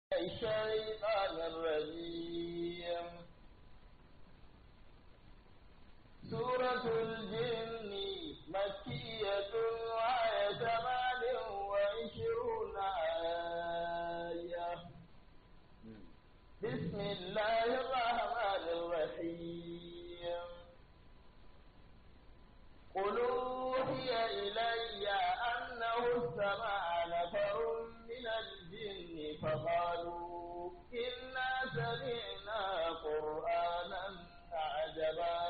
الشيطان الرجيم سورة الجن مكية وآية ثمان وعشرون آية بسم الله الرحمن الرحيم قل أوحي إلي أنه استمع نفر من الجن فقالوا إنا سمعنا قرآنا عجبا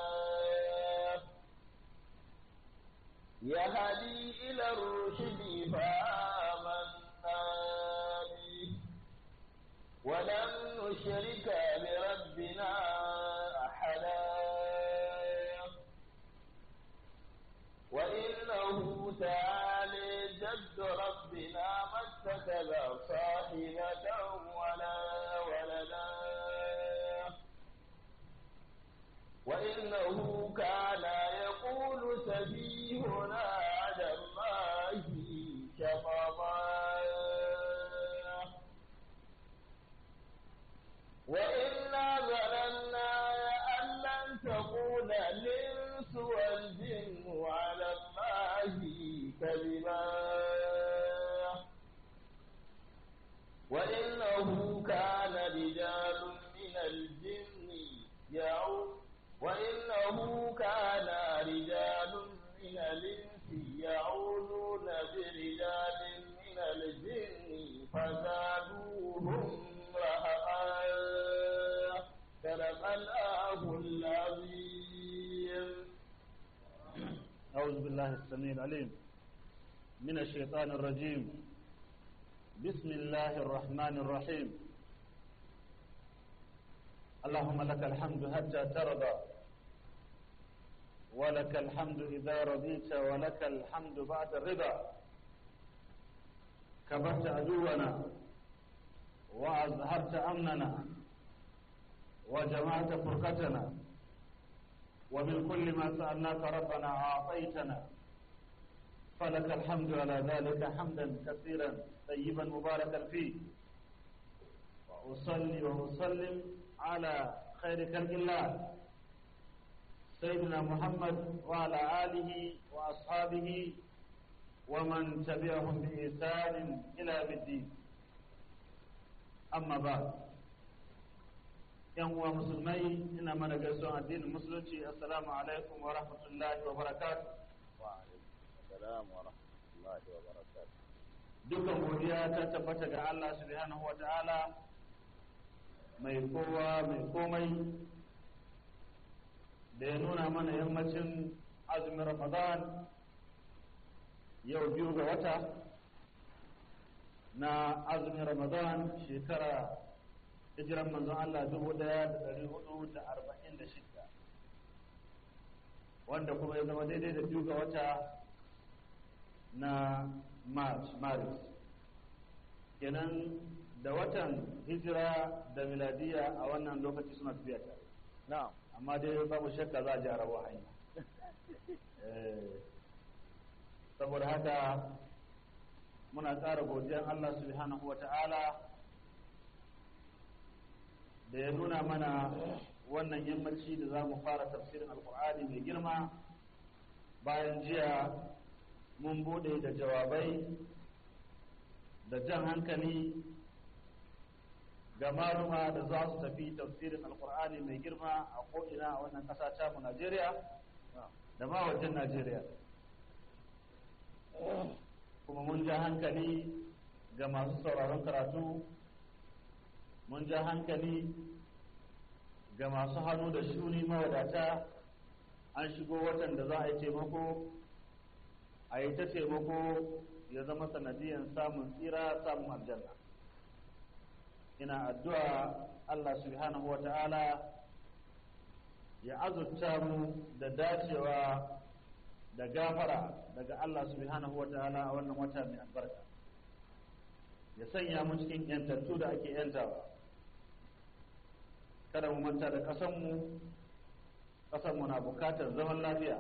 يهدي إلى الرشد فآمنا به ولن نشرك بربنا أحدا وإنه تعالى جد ربنا ما اتخذ صاحبة ولا ولدا وإنه كان يقول سفيهنا على الله شططا وإنا ظننا أن لن تقول الإنس والجن على الله كذبا وإنه كان رجال من الجن يعود وإنه كان رجال من الإنس يعوذون برجال من الجن فزادوهم رهقا صدق الله العظيم أعوذ بالله السميع العليم من الشيطان الرجيم بسم الله الرحمن الرحيم اللهم لك الحمد حتى ترضى ولك الحمد إذا رضيت ولك الحمد بعد الرضا كبرت عدونا وأظهرت أمننا وجمعت فرقتنا ومن كل ما سألناك ربنا أعطيتنا فلك الحمد على ذلك حمدا كثيرا طيبا مباركا فيه وأصلي وأسلم على خير خلق الله سيدنا محمد وعلى آله وأصحابه ومن تبعهم بإحسان إلى الدين amma ba yan uwa musulmai ina mana gaisuwan addinin musulunci assalamu alaikum wa rahmatullahi wa barakatuh wa alaikum wa rahmatullahi wa barakatuh dukkan godiya ta tabbata ga Allah subhanahu wa ta'ala mai kowa mai komai da ya nuna mana yammacin azumin ramadan yau biyu ga wata na azumin ramadan shekara hijiran manzon Allah dubu daya da dari hudu da arba'in da shida wanda kuma ya zama daidai da biyu ga wata na march maris kenan da watan hijira da miladiya a wannan lokaci suna tafiya tare na'am amma dai babu shakka za a ji arabu hanya saboda haka muna ƙara godiyar Allah subhanahu wa ta'ala da ya nuna mana wannan yammaci da za mu fara tafsirin alkur'ani mai girma bayan jiya mun bude da jawabai da jan hankali ga maluma da za su tafi tafsirin alkur'ani mai girma a ko'ina a wannan ƙasa tamu najeriya da ma wajen najeriya kuma mun ja hankali ga masu sauraron karatu mun ja hankali ga masu hannu da shuni mawadata an shigo watan da za a yi taimako a yi ta taimako ya zama sanadiyan samun tsira samun aljanna ina addu'a Allah subhanahu wa ta'ala ya azurta mu da dacewa da gafara daga Allah subhanahu wata'ala a wannan wata mai albarka ya sanya mu cikin yantattu da ake yantawa kada mu manta da ƙasanmu ƙasanmu na bukatar zaman lafiya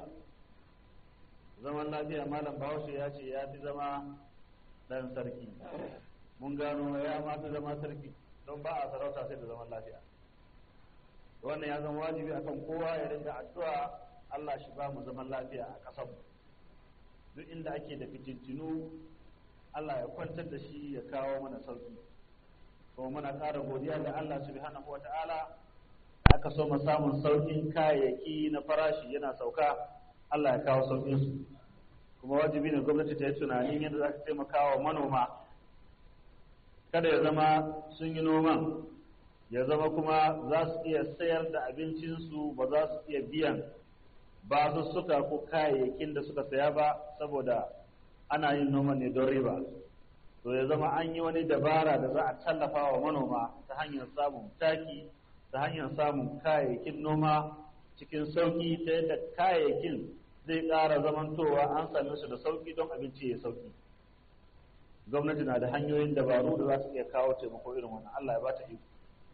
zaman lafiya malam bahaushe ya ce ya fi zama ɗan sarki mun gano ya mata zama sarki don ba a sarauta sai da zaman lafiya wannan ya zama wajibi akan kowa ya rinka addu'a Allah shi ba mu zaman lafiya a ƙasar duk inda ake da fitintinu Allah ya kwantar da shi ya kawo mana sauki kuma muna ƙara godiya ga Allah subhanahu wata'ala aka so mu samun saukin kayayyaki na farashi yana sauka Allah ya kawo saukin su kuma wajibi ne gwamnati ta yi tunanin yadda za ta taimaka wa manoma kada ya zama sun yi noman ya zama kuma za su iya sayar da abincinsu ba za su iya biyan ba su suka ko kayayyakin da suka saya ba saboda ana yin noman ne don riba to ya zama an yi wani dabara da za a tallafa wa manoma ta hanyar samun taki ta hanyar samun kayayyakin noma cikin sauki ta yadda kayayyakin zai ƙara zamantowa an same su da sauki don abinci ya sauki gwamnati na da hanyoyin dabaru da za su iya kawo taimako irin wannan Allah ya bata iko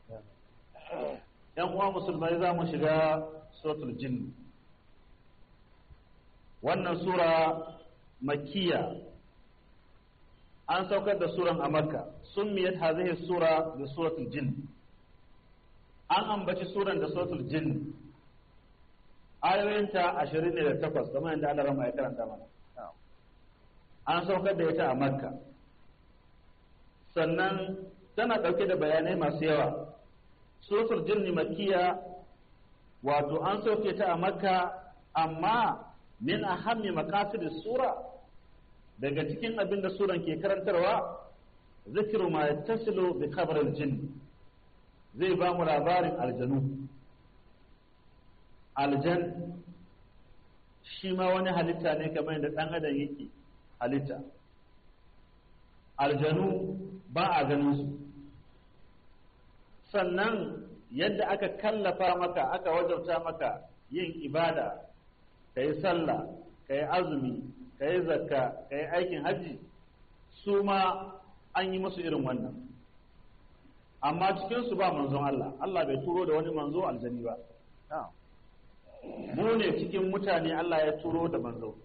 yan uwa musulmai za mu shiga suratul jinn wannan sura makkiya an saukar da suran a makka summiyat hadhihi sura bi suratul jinn an ambaci suran da suratul jinn ayoyinta ashirin ne da takwas kamar yadda Allah rama ya karanta mana an saukar da ita a makka sannan tana ɗauke da bayanai masu yawa suratul jinni makkiya wato an sauke ta a makka amma min ahammi maqasid sura daga cikin abin da suran ke karantarwa zikiru ma yattasilu bi khabar al-jinn zai ba mu labarin aljanu aljan shi ma wani halitta ne kamar da ɗan adam yake halitta aljanu ba a ganin su sannan yadda aka kallafa maka aka wajabta maka yin ibada ka yi sallah ka yi azumi ka yi zakka ka yi aikin hajji su ma an yi musu irin wannan amma cikinsu ba manzon Allah Allah bai turo da wani manzo aljani ba mu ne cikin mutane Allah ya turo da manzo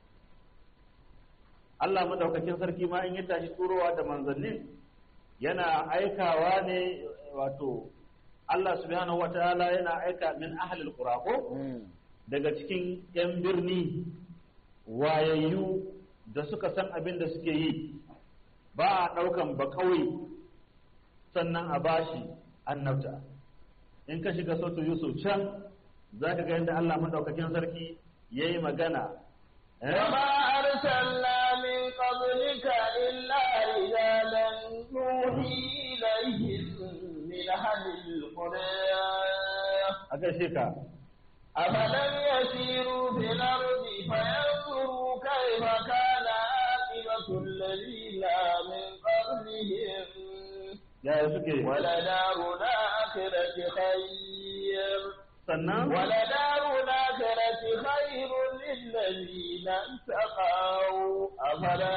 Allah madaukakin sarki ma in ya tashi turowa da manzannin yana aikawa ne wato Allah subhanahu wataala yana aika min ahlil qura ko daga cikin yan birni wayayyu da suka san abin da suke yi ba a ɗaukan ba kawai sannan a bashi annabta in ka shiga sautu yusuf can za ka ga yadda Allah madaukakin sarki ya yi magana وما أرسلنا من قبلك إلا رجالا نوحي إليهم من أهل القرى a gaishe ka أفلم يسيروا في الأرض فينظروا كيف كان عاقبة الذين من قبلهم yaya suke ولدار الآخرة خير sannan ولدار الآخرة خير للذين اتقوا أفلا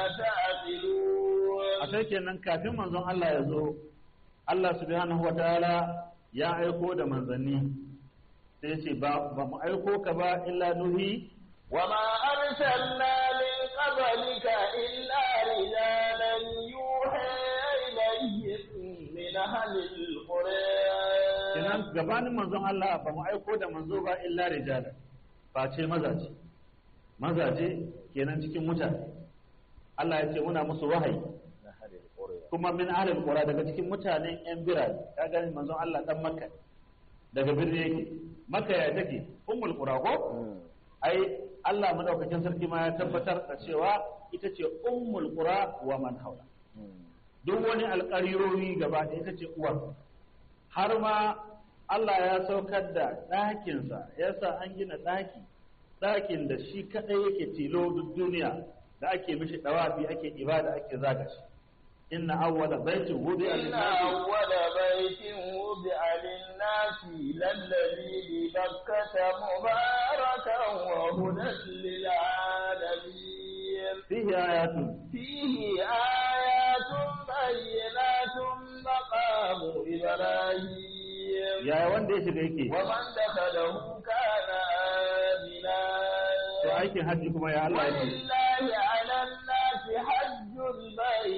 تعقلون a sai kenan kafin manzon Allah ya zo Allah subhanahu wataala ya aiko da manzanni sai ce ba ba mu aiko ka ba illa nuhi وما أرسلنا من قبلك إلا رجالا يوحى إليهم من أهل القرى kenan gabanin manzon Allah ba mu aiko da manzo ba illa rijala ba ce mazaje mazaje kenan cikin mutane Allah ya ce muna musu wahayi kuma min ahlil qura daga cikin mutanen yan birane ka gani manzon Allah dan makka daga birni yake makka ya take ummul qura ko ai Allah madaukakin sarki ma ya tabbatar da cewa ita ce ummul qura wa man haula duk wani alƙarirori gaba ɗaya ita ce uwar har ma Allah ya saukar da ɗakinsa ya sa an gina ɗaki ɗakin da shi kaɗai yake tilo duk duniya da ake mishi ɗawafi ake ibada ake zaga shi inna awwala baitin wudi إن أول بيت وضع للناس للذي ببكة مباركا وهدى للعالمين fihi ayatun فيه آيات بينات مقام إبراهيم yaya wanda ya shiga yake ومن دخله كان آمنا to aikin hajji kuma ya Allah yake ولله على الناس حج البيت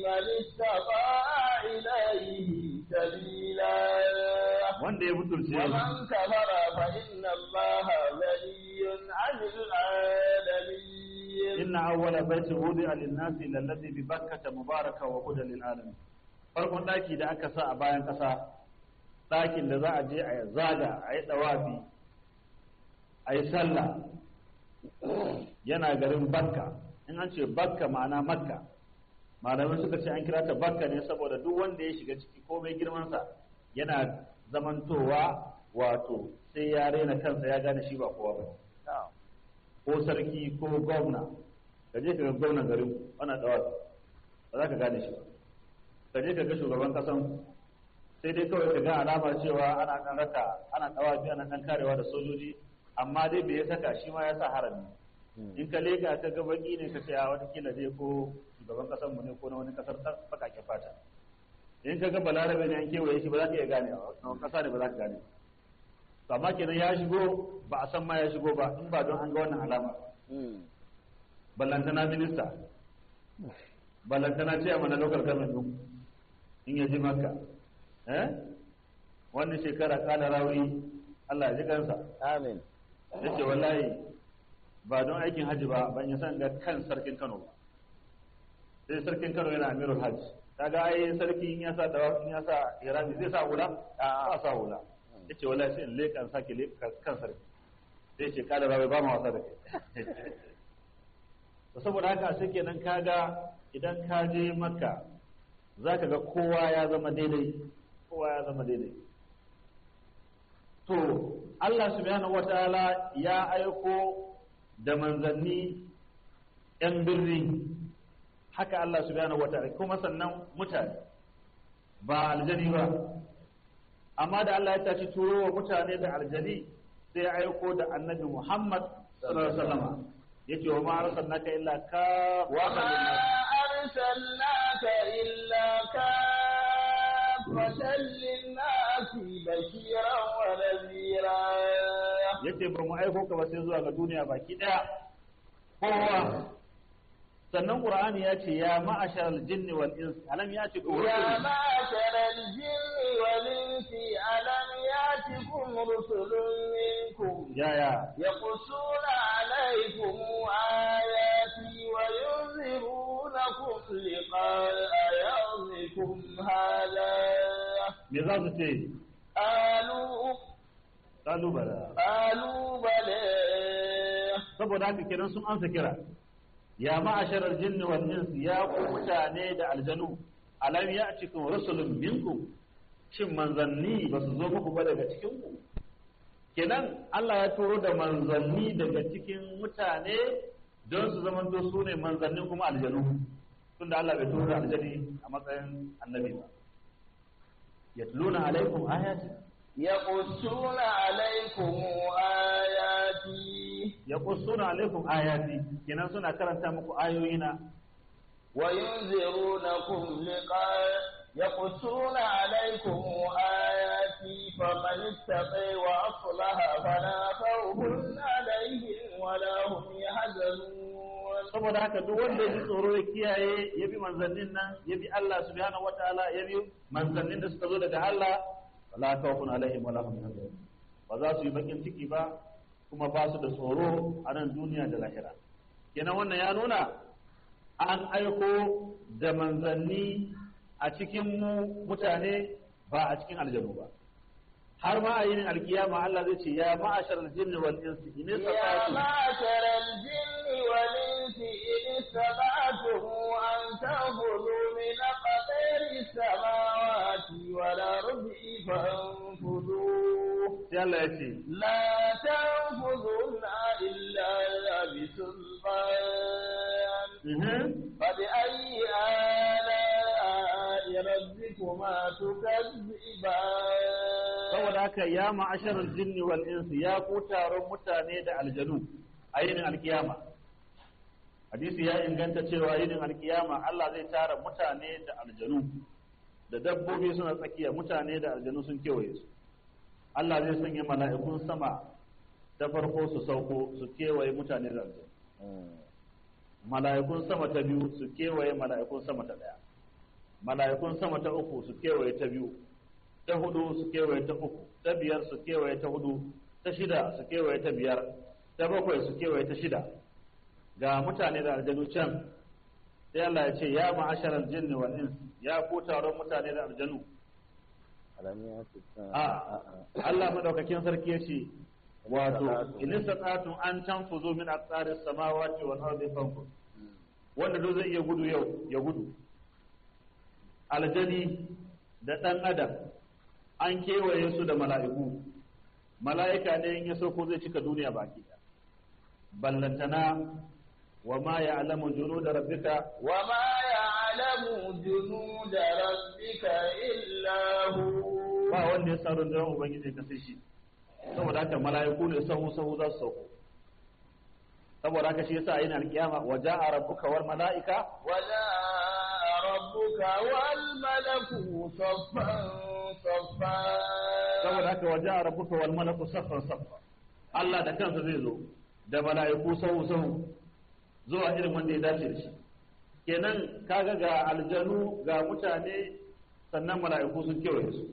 من استطاع إليه سبيلا wanda ya butulce ومن كفر فإن الله غني عن العالمين inna awwala baiti wudi'a lin-nasi lalladhi bi bakkata mubaraka wa hudan lil-alamin farkon daki da aka sa a bayan kasa dakin da za a je a zaga a yi dawafi a yi sallah yana garin bakka in an ce bakka ma'ana makka malamai suka ce an kira ta bakka ne saboda duk wanda ya shiga ciki komai girmansa yana zamantowa wato sai ya rena kansa ya gane shi ba kowa ba ko sarki ko gwamna ka je ka ga gwamnan garin ana dawa ba za ka gane shi ba ka je ka ga shugaban kasan sai dai kawai ka ga alamar cewa ana dan raka ana dawa bi ana dan karewa da sojoji amma dai bai saka shi ma ya sa harami in ka leka ka ga baki ne ka ce a watakila dai ko shugaban kasan mu ne ko na wani kasar bakake fata in ka ga balarabe ne an kewaye shi ba za ka iya gane ba kasa ne ba za ka gane ba to amma kenan ya shigo ba a san ma ya shigo ba in ba don an ga wannan alama ballantana minista ballantana ce a mana local government din in ya ji maka eh wannan shekara kala rawi Allah ya ji kansa Amin. yace wallahi ba don aikin haji ba ban yi san ga kan sarkin Kano ba sai sarkin Kano yana amirul hajj kaga ai sarki in ya sa dawa in ya sa irami zai sa hula ba sa hula yace wallahi sai in leka in sake leka kan sarki sai ce kada rabai ba ma wasa da kai to saboda haka sai kenan kaga idan ka je makka zaka ga kowa ya zama daidai kowa ya zama daidai to Allah subhanahu wataala ya aiko da manzanni yan birni haka Allah subhanahu wataala kuma sannan mutane ba aljani ba amma da Allah ya tashi turo wa mutane da aljani sai ya aiko da annabi Muhammad sallallahu alaihi wasallam yace wa ma arsalnaka illa ka wa أرسلناك إلا كافة للناس بشيرا ونذيرا yace ba mu aiko ka ba sai zuwa ga duniya baki daya kowa sannan qur'ani ya ce ya ma'ashar al-jinni wal ins alam ya ce يا معشر الجن والإنس ألم يأتكم رسل منكم ya ya يقصون عليكم آياتي وينذرونكم لقاء يومكم هذا me za su ce قالوا kalu bala قالوا بلى saboda haka kenan sun ansa kira ya ma'ashar al-jinni wal ins ya ku mutane da aljanu alam ya'tikum rusulun minkum shin manzanni ba su zo muku ba daga cikin ku kenan Allah ya turo da manzanni daga cikin mutane don su zamanto su ne manzannin kuma aljanu tunda Allah bai turo da aljani a matsayin annabi ba yatluna alaikum ayati يقصون عليكم آياتي yaqussuna alaikum ayati kenan suna karanta muku ayoyina وينذرونكم لقاء يقصون عليكم آياتي فمن اتقي وأصلح فلا خوف عليهم ولا هم يحزنون saboda haka duk wanda ya ji tsoro ya kiyaye ya bi manzannin nan ya bi Allah subhanahu wataala ya bi manzannin da suka zo daga Allah wala khawfun alaihim wala hum yahzanun ba za su yi bakin ciki ba kuma ba su da tsoro a nan duniya da lahira kenan wannan ya nuna an aiko da manzanni a cikin mu mutane ba a cikin aljanu ba har ma a yin alkiyama Allah zai ce ya ma'ashar aljinni wal insi in يا istata'tum معشر الجن والإنس إن استطعتم أن تنفذوا من أقطار السماوات والأرض فانفذوا sai Allah ya ce لا تنفذون إلا بسلطان mhm, فبأي آلاء ربكما تكذبان saboda haka ya ma'asharar jinni wal insi ya ku taron mutane da aljanu a yinin alkiyama hadisi ya inganta cewa yinin alkiyama Allah zai tara mutane da aljanu da dabbobi suna tsakiya mutane da aljanu sun kewaye su Allah zai sanya mala'ikun sama ta farko su sauko su kewaye mutane da aljanu mala'ikun sama ta biyu su kewaye mala'ikun sama ta daya mala'ikun sama ta uku su kewaye ta biyu ta hudu su kewaye ta uku ta biyar su kewaye ta hudu ta shida su kewaye ta biyar ta bakwai su kewaye ta shida ga mutane da aljanu can sai Allah ya ce ya ma'asharal jinni wal ins ya ku taron mutane da aljanu a Allah madaukakin sarki ya ce wato in istata'tum an tanfuzu min aqtaris samawati wal ardi fanfuz wanda duk zai iya gudu yau ya gudu aljani da dan adam an kewaye su da mala'iku mala'ika ne in ya sauko zai cika duniya baki ballantana wa ma ya'lamu junuda rabbika wa ma ya'lamu junuda rabbika illa hu ba wanda ya san rundunar ubangiji ka sai shi saboda haka mala'iku ne sahu sahu za su sauko saboda haka shi yasa a yin alkiyama wa ja'a rabbuka wal mala'ika wa ja'a rabbuka wal malaku saffan saffan saboda haka wa ja'a rabbuka wal malaku saffan saffan Allah da kansa zai zo da mala'iku sahu sahu zuwa irin wanda ya dace da shi kenan kaga ga aljanu ga mutane sannan mala'iku sun kewaye su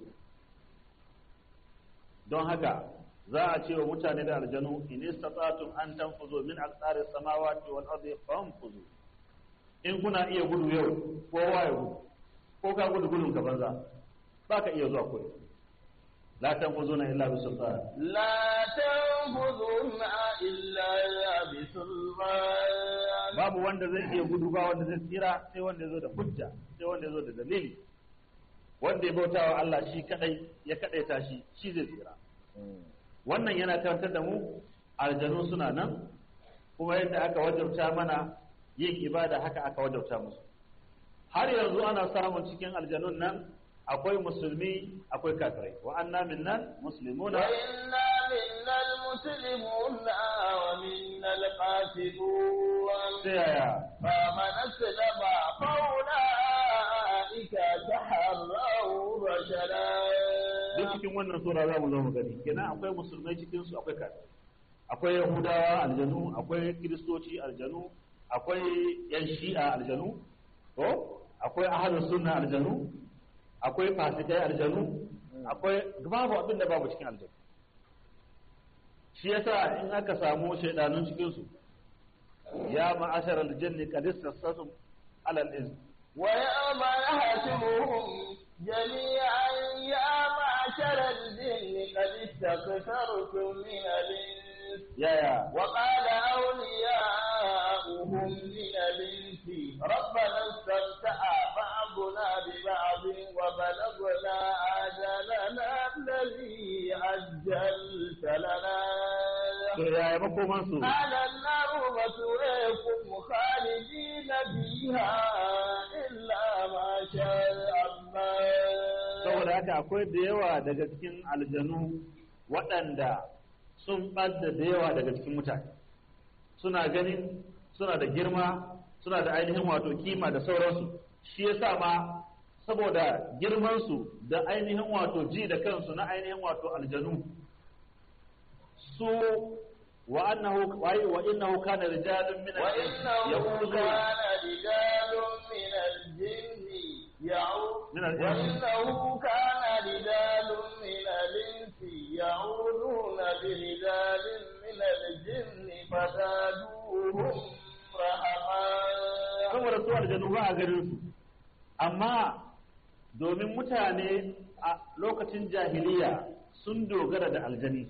don haka za a ce wa mutane da aljanu in istata'tum an tanfuzu min aqtaris samawati wal ardi fanfuzu in kuna iya gudu yau ko ya gudu ko ka gudu gudun ka banza ba ka iya zuwa koyi la tanfuzuna illa bi sultan la tanfuzuna illa bi sultan babu wanda zai iya gudu ba wanda zai tsira sai wanda ya zo da hujja sai wanda ya zo da dalili wanda ya bauta wa Allah shi kadai ya kadaita shi shi zai tsira wannan yana karantar da mu aljanu suna nan kuma yadda aka wajabta mana yin ibada haka aka wajabta musu har yanzu ana samun cikin aljanun nan akwai musulmi akwai kafirai wa anna minnan muslimuna wa inna minnal muslimuna wa minnal qasibun sai yaya fa man aslama fa ulaika taharraw rashada duk cikin wannan sura za mu zo mu gani kenan akwai musulmai cikin su akwai kafirai akwai yahudawa aljanu akwai kiristoci aljanu akwai yan shi'a aljanu to akwai ahlus sunna aljanu akwai fasikai aljanu akwai babu abin da babu cikin aljanu shi yasa in aka samu shaidanun cikin su ya ma'ashar aljanni qad istasasum ala al-izm wa ya ma yahsibuhum jami'an ya ma'ashar al-jinni qad istakthartum min al-ins ya ya wa qala awliya'uhum min al-ins rabbana istamta'a ba'duna bi ba'd wa balaghna ajalana alladhi ajjalta lana to ya makoman su قال النار مثويكم خالدين فيها إلا ما شاء الله saboda haka akwai da yawa daga cikin aljanu waɗanda sun ɓadda da yawa daga cikin mutane suna ganin suna da girma suna da ainihin wato kima da sauransu shi yasa ma saboda girmansu da ainihin wato ji da kansu na ainihin wato aljanu su wa annahu wa innahu kana rijalun min وإنه كان رجال من الجن يعود من الإنس وإنه كان رجال من الإنس يعودون برجال من الجن فزادوهم رهقا saboda su aljanu ba a garin su amma domin mutane a lokacin jahiliya sun dogara da aljani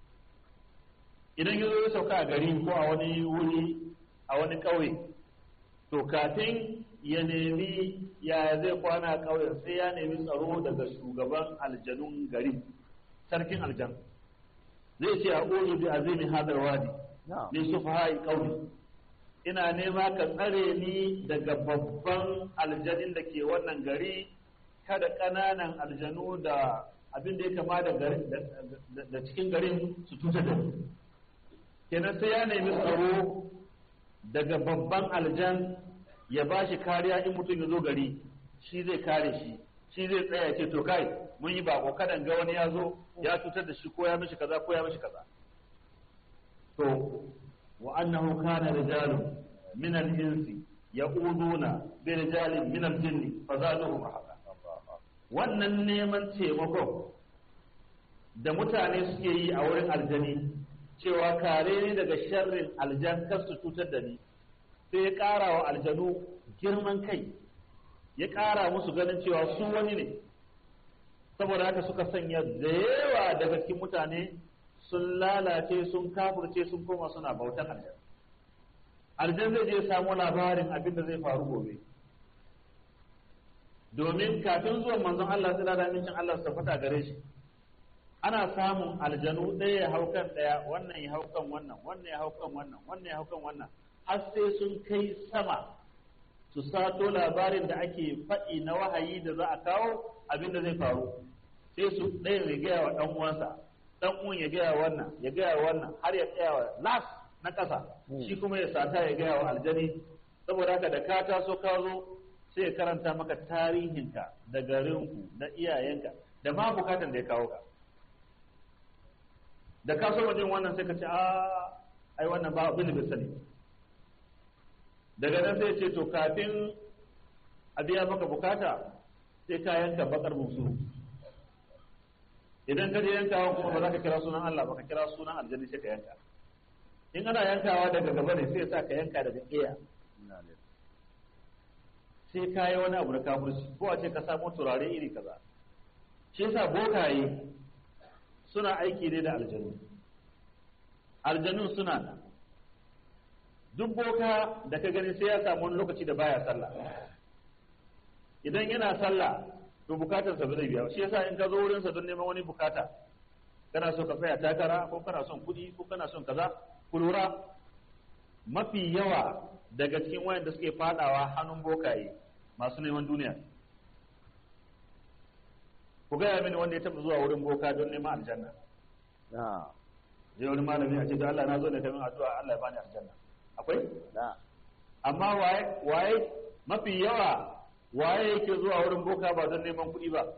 idan ya zo ya sauka a gari ko a wani wuri a wani ƙauye to kafin ya nemi ya zai kwana a ƙauyen sai ya nemi tsaro daga shugaban aljanun gari sarkin aljan zai ce a ƙozu bi azimi hadar wadi ne su fahai ƙauye ina nema ka tsare ni daga babban aljanin da ke wannan gari kada ƙananan aljanu da abin da ya kama da garin da cikin garin su tuta da ni kenan sai ya nemi tsaro daga babban aljan ya ba shi kariya in mutum ya zo gari shi zai kare shi shi zai tsaya ce to kai mun yi bako kadan ga wani ya zo ya cutar da shi ko ya mishi kaza ko ya mishi kaza to wa annahu kana rijalun min al-insi ya'uduna bi rijalin min al-jinn fazaduhum rahaqa wannan neman taimako da mutane suke yi a wurin aljani cewa kare ne daga sharrin aljan kar su cutar da ni sai ya ƙara wa aljanu girman kai ya ƙara musu ganin cewa su wani ne saboda haka suka sanya da yawa daga cikin mutane sun lalace sun kafurce sun koma suna bautan aljan aljan zai je samu labarin abin da zai faru gobe domin kafin zuwan manzon Allah tsira da amincin Allah su fata gare shi ana samun aljanu ɗaya ya hau kan ɗaya wannan ya hau kan wannan wannan ya hau kan wannan wannan ya hau kan wannan har sai sun kai sama su sato labarin da ake faɗi na wahayi da za a kawo abin da zai faru sai su ɗaya ya gaya wa ɗan uwansa ɗan uwan ya gaya wannan ya gaya wannan har ya tsaya wa las na ƙasa shi kuma ya sata ya gaya wa aljani saboda haka da ka taso ka zo sai ya karanta maka tarihinka da garinku da iyayenka da ma bukatan da ya kawo ka da ka so jin wannan sai ka ce a ai wannan ba abin da bai sani daga nan sai ce to kafin a biya maka bukata sai ka yanka bakar musu idan ka je yankawa kuma ba za ka kira sunan Allah ba ka kira sunan aljanni sai ka yanka in ana yankawa daga gaba ne sai sa ka yanka daga ƙeya sai ka yi wani abu na kafirci ko a ce ka samo turare iri kaza shi yasa bokaye suna aiki ne da aljanu aljanun suna nan duk boka da ka gani sai ya samu wani lokaci da baya sallah idan yana sallah to bukatarsa ba zai biya shi yasa in ka zo wurinsa don neman wani bukata kana so ka tsaya takara ko kana son kuɗi ko kana son kaza ku lura mafi yawa daga cikin wayanda suke fadawa hannun bokaye masu neman duniya ku gaya mini wanda ya taɓa zuwa wurin boka don neman aljanna je wani malami a ce da Allah na zo ne kamin addu'a Allah ya bani aljanna akwai amma waye waye mafi yawa waye yake zuwa wurin boka ba don neman kuɗi ba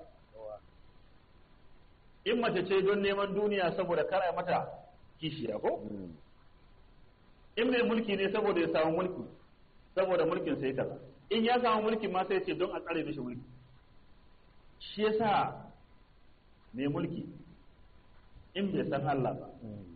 in mace ce don neman duniya saboda kara mata kishiya ko in mai mulki ne saboda ya samu mulki saboda mulkin sai kaza in ya samu mulki ma sai ce don a tsare mishi mulki shi yasa mai mulki in bai san Allah ba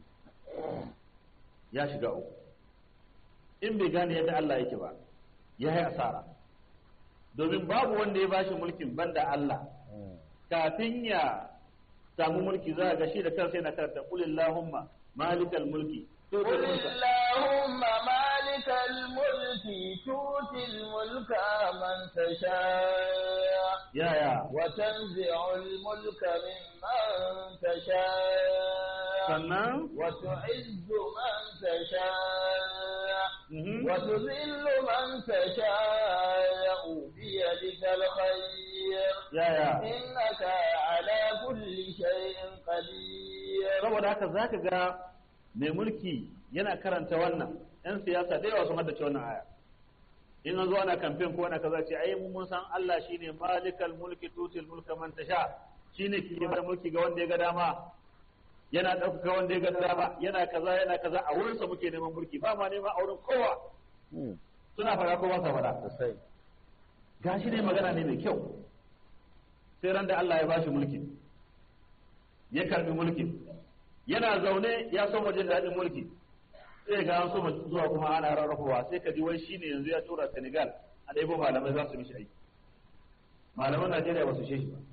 ya shiga uku in bai gane yadda Allah yake ba ya yi asara domin babu wanda ya bashi mulkin banda Allah kafin ya samu mulki za ga shi da kansa yana karanta qul illahumma malikal mulki قل اللهم مالك الملك تؤتي الملك من تشاء يا يا وتنزع الملك ممن تشاء sannan وتعز من تشاء mhm, وتذل من تشاء بيدك الخير ya ya إنك على كل شيء قدير saboda haka zaka ga mai mulki yana karanta wannan yan siyasa da yawa sun haddace wannan aya in an zo ana kamfen ko ana kaza ce ai mun san Allah shine malikal mulki tutil mulka man tasha shine ke bar mulki ga wanda ya ga dama yana ɗaukaka wanda ya ga dama yana kaza yana kaza a wurin sa muke neman mulki ba ma neman auren kowa suna fara ko ba sa fara sosai gashi ne magana ne mai kyau sai ran da Allah ya bashi mulki ya karbi mulkin yana zaune ya so jin daɗin mulki sai ga an so zuwa kuma ana rarrafawa sai ka ji wai shine yanzu ya tura Senegal a ɗaibo malamai za su mishi aiki malaman Najeriya ba su shi ba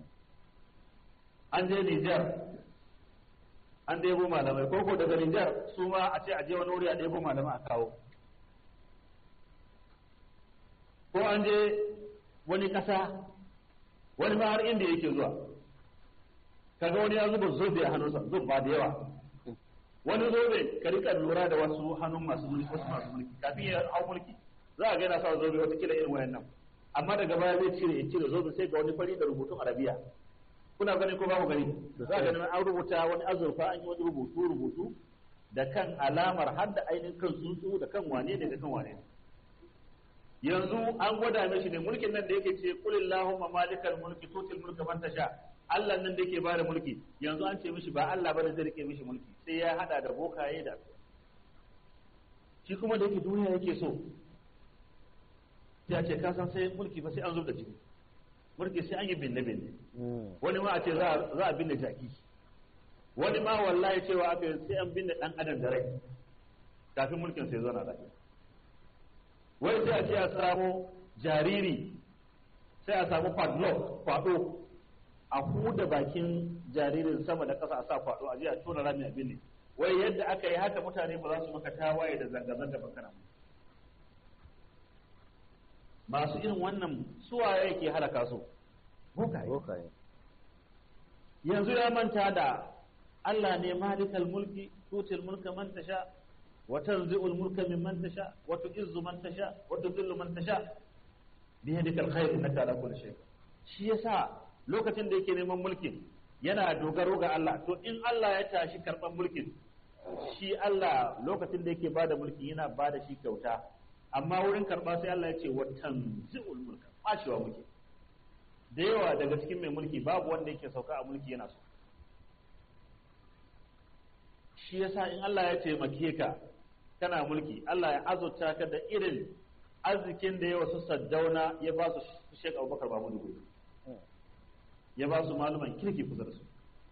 an je Nijar an ɗebo malamai ko ko daga Nijar su ma a ce a je wani wuri a ɗebo malamai a kawo ko an je wani ƙasa wani ma har inda yake zuwa kaga wani ya zuba zobe a hannunsa zobe ba da yawa wani zobe ka rika lura da wasu hannun masu mulki wasu masu mulki kafin ya hau mulki za a ga yana sa zobe wata kila irin wayannan amma daga baya zai cire ya cire zobe sai ga wani fari da rubutun arabiya kuna gani ko ba ku gani za a gani an rubuta wani azurfa an yi wani rubutu rubutu da kan alamar har da ainihin kan tsuntsu da kan wane ne da kan wane ne yanzu an gwada mishi ne mulkin nan da yake ce qul illahumma malikal mulki tutil mulka man tasha Allah nan da yake bada mulki yanzu an ce mishi ba Allah bane zai rike mishi mulki sai ya hada da bokaye da shi kuma da yake duniya yake so sai a ce ka san sai mulki ba sai an zub da jini mulki sai an yi binne binne wani ma a ce za a binne jaki wani ma wallahi cewa aka yi sai an binne dan adam da rai kafin mulkin sai zauna lafiya wai sai a ce a samu jariri sai a samu padlock kwado a huda bakin jaririn sama da ƙasa a sa kwado a je a tona rami a binne wai yadda aka yi haka mutane ba za su maka tawaye da zanga-zanga ba kana masu irin wannan suwaye ke halaka su bokaye yanzu ya manta da Allah ne malikal mulki tutil mulka man tasha wa tanzi'ul mulka mimman tasha wa tu'izzu man tasha wa tudhillu man tasha bi yadikal khair innaka ala kulli shay shi yasa lokacin da yake neman mulkin yana dogaro ga Allah to in Allah ya tashi karban mulkin shi Allah lokacin da yake bada mulki yana bada shi kyauta amma wurin karba sai Allah ya ce wa tanzi'ul mulka bacewa muke da yawa daga cikin mai mulki babu wanda yake sauka a mulki yana so shi yasa in Allah ya taimake ka kana mulki Allah ya azurta ka da irin arzikin da yawa su saddauna ya ba su Sheikh Abubakar Mahmud Gumi ya ba su maluman kirki kusa da su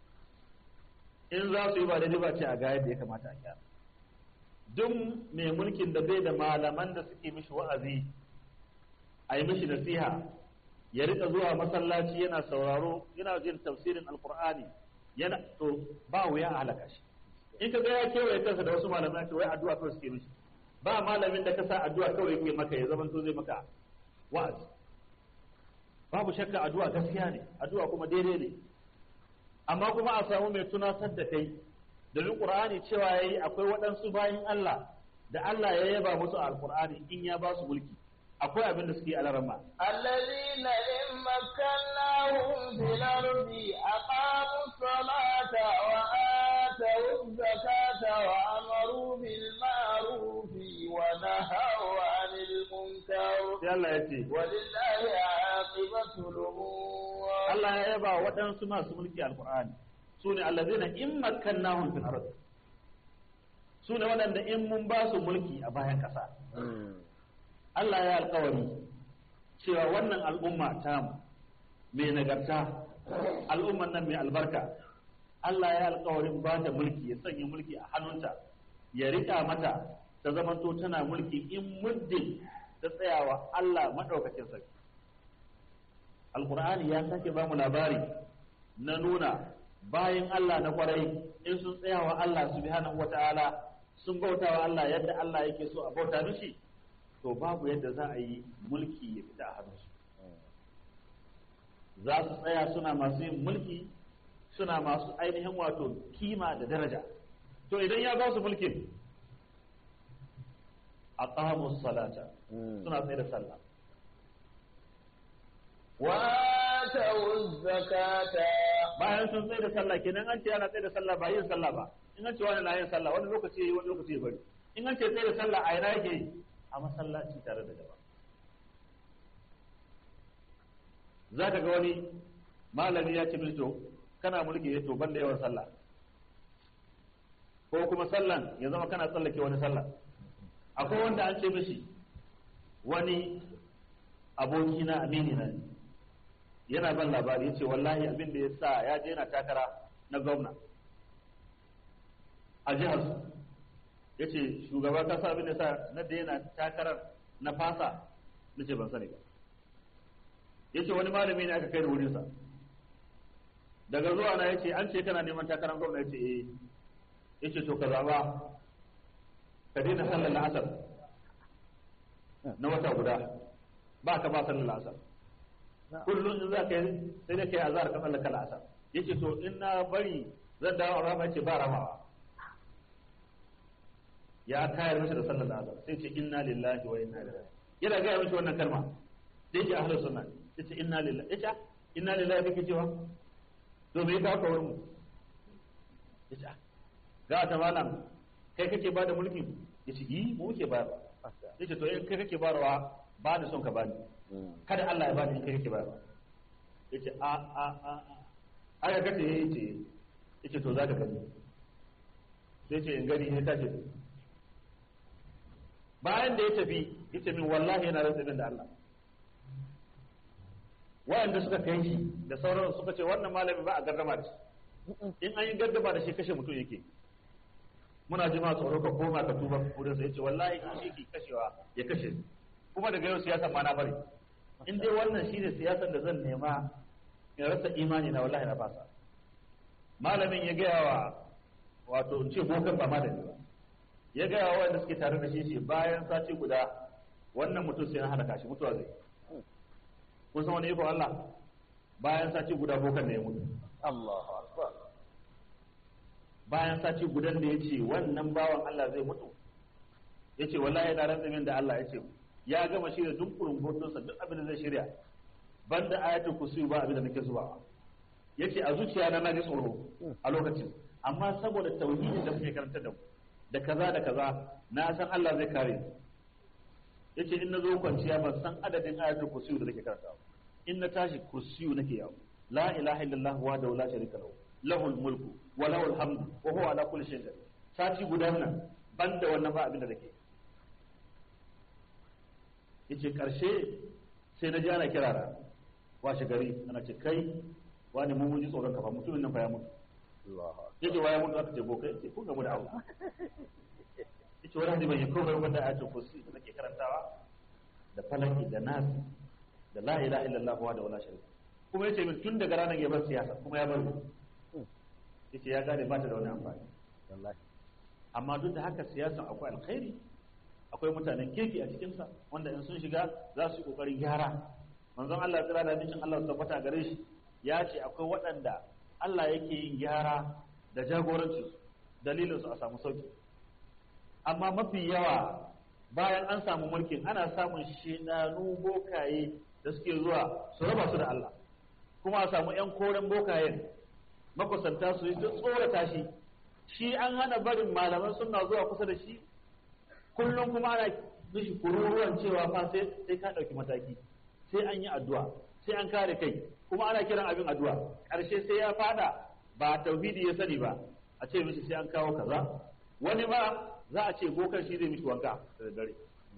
in za su yi ba daidai ba ce a ga yadda ya kamata a gyara duk mai mulkin da bai da malaman da suke mishi wa'azi a yi mishi nasiha ya rika zuwa masallaci yana sauraro yana jin tafsirin alkur'ani yana to ba wuya a halaka shi in ka ga ya kewaye kansa da wasu malamai ce wai addu'a kawai suke mishi ba malamin da ka sa addu'a kawai yake maka ya zama to zai maka wa'azi babu shakka addu'a gaskiya ne addu'a kuma daidai ne amma kuma a samu mai tunatar da kai domin qur'ani cewa yayi akwai waɗansu bayin Allah da Allah ya yaba musu a alqur'ani in ya ba su mulki akwai abin da suke alarama الذين إن مكناهم في الأرض أقاموا الصلاة وآتوا الزكاة وأمروا بالمعروف ونهوا عن المنكر sai Allah ya ce ولله عاقبة الأمور Allah ya yaba waɗansu masu mulki alqur'ani su ne allazina in makkannahum fil ard su ne waɗanda in mun ba su mulki a bayan ƙasa Allah ya alkawari cewa wannan al'umma ta mai nagarta al'umman nan mai albarka Allah ya alkawarin ba ta mulki ya sanya mulki a hannunta ya rika mata ta zamanto tana mulki in muddin ta tsayawa Allah maɗaukakin sarki alkur'ani ya sake ba mu labari na nuna bayan Allah na kwarai in sun tsayawa Allah subhanahu wata'ala sun bautawa Allah yadda Allah yake so a bauta mishi to babu yadda za a yi mulki ya fita a hannunsu za su tsaya suna masu yin mulki suna masu ainihin wato kima da daraja to idan ya ba su mulkin a salata suna tsaye da sallah وآتوا الزكاة bayan sun tsaye da sallah kenan an ce ana tsaye da sallah ba yin sallah ba in an ce wani na yin sallah wani lokaci yayi wani lokaci ya bari in an ce tsaye da sallah a ina yake yi a masallaci tare da jama'a za ka ga wani malami ya ce min to kana mulki ya to banda yawan sallah ko kuma sallan ya zama kana tsallake wani sallah akwai wanda an ce mishi wani aboki na amini na ne yana ban labari ya ce wallahi abin da ya sa ya je yana takara na gwamna a jihar su ya ce shugaba ka sa abin da ya sa na da yana takarar na fasa na ce ban sani ba ya ce wani malami ne aka kai da wurinsa daga zuwa na ya ce an ce kana neman takarar gwamna ya ce eh ya ce to ka zaba ka daina sallar la'asar na wata guda ba ka ba sallar la'asar kullum in za ka yi sai da kai azhar ka tsallaka la'asar ya ce to in na bari zan dawo a rama ya ce ba ramawa ya kayar mishi da sallar la'asar sai ce inna lillahi wa inna ilaihi yana gaya mishi wannan kalma sai ce ahlus sunna sai ce inna lillahi ya ce inna lillahi kake cewa to me ka kawo mu ya ce ga ta malam kai kake ba da mulki ya ce yi mu muke ba ya ce to in kai kake barawa ba ni son ka bani kada Allah ya bani in kai kake barawa ya ce a a a a aka kace ya ce ya ce to za ka gani sai ce in gani ya tashi bayan da ya tafi ya ce min wallahi yana rantsa min da Allah wayanda suka kai shi da sauran suka ce wannan malami ba a gardama da shi in an yi gardama da shi kashe mutum yake muna ji ma tsoro ka koma ka tuba wurin sa yace wallahi in shi ke kashewa ya kashe kuma daga yau siyasa ma na bari in dai wannan shine siyasar da zan nema in rasa imani na wallahi na fasa malamin ya gaya wa wato in ce bokan ba malami ba ya gaya wa wanda suke tare da shi ce bayan sati guda wannan mutum sai na halaka shi mutuwa zai kun san wani iko Allah bayan sati guda bokan ne ya mutu Allahu akbar bayan sati gudan da ya ce wannan bawan Allah zai mutu ya ce wallahi na rantsa min da Allah ya ce ya gama shirya duk kurungotunsa duk abin da zai shirya banda ayatul kursi ba abin da nake zuwa ya ce a zuciya na na ji tsoro a lokacin amma saboda tauhidin da muke karanta da mu da kaza da kaza na san Allah zai kare ni yace in na zo kwanciya ban san adadin ayatul kursi da nake karanta in na tashi kursi nake yawo la ilaha illallah wa da la sharika lahu lahul mulku wa lahul hamdu wa huwa ala kulli shay'in qadir sati guda nan banda wannan ba abin da nake yace karshe sai na ji ana kirara washe gari ana ce kai wani mun mun ji tsoron kafa mutumin nan fa ya mutu Allahu akbar yace waya mutu aka ce boka yace kun gamu da Allah yace wani hadisi bai komai wanda ayatul kursi da nake karantawa da falaki da nasi da la ilaha illallah wa da wala sharika kuma yace min tun daga ranar ya bar siyasa kuma ya bar yace ya gane ba ta da wani amfani wallahi amma duk da haka siyasan akwai alkhairi akwai mutanen kirki a cikinsa wanda in sun shiga za su yi kokarin gyara manzon Allah tsira da nishin Allah su tabbata gare shi ya ce akwai waɗanda Allah yake yin gyara da jagoranci dalilin su a samu sauki amma mafi yawa bayan an samu mulkin ana samun shinanu bokaye da suke zuwa su raba su da Allah kuma a samu 'yan koren bokayen makusanta su yi tsorata shi shi an hana barin malaman suna zuwa kusa da shi kullum kuma ana mishi kururuwan cewa fa sai sai ka ɗauki mataki sai an yi addu'a sai an kare kai kuma ana kiran abin addu'a ƙarshe sai ya fada ba tauhidi ya sani ba a ce mishi sai an kawo kaza wani ma za a ce bokan shi zai mishi wanka da daddare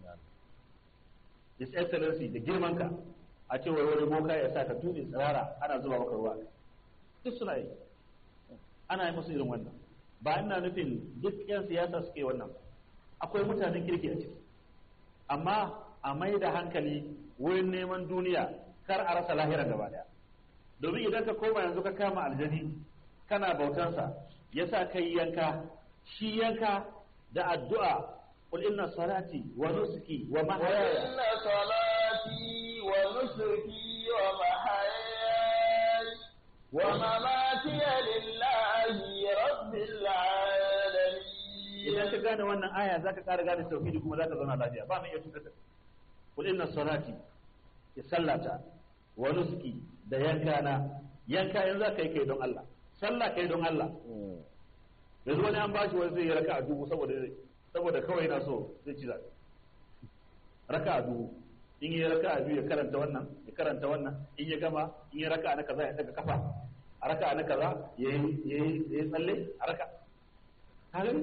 his excellency da girman ka a ce wai wani boka ya sa ka tuɗe tsirara ana zuba maka ruwa duk suna yi ana yi musu irin wannan ba ina nufin duk 'yan siyasa suke wannan akwai mutanen kirki a ciki amma a mai da hankali wurin neman duniya kar a rasa lahira gaba daya domin idan ka koma yanzu ka kama aljani kana bautansa ya sa kai yanka shi yanka da addu'a qul inna salati wa nusuki wa mahayaya وإن صلاتي ونسكي ومحياي ومماتي لله رب العالمين idan ka gane wannan aya zaka ƙara gane tauhidi kuma zaka zauna lafiya ba mai iya tuka qul inna salati ya sallata wa nusuki da yanka na yanka yanzu zaka yi kai don Allah sallah kai don Allah yanzu wani an bashi wani zai yi raka a dubu saboda saboda kawai yana so zai ci zaɓe raka a dubu in yi raka a biyu ya karanta wannan ya karanta wannan in ya gama in yi raka na kaza ya daga kafa a raka na kaza ya yi tsalle a raka kaga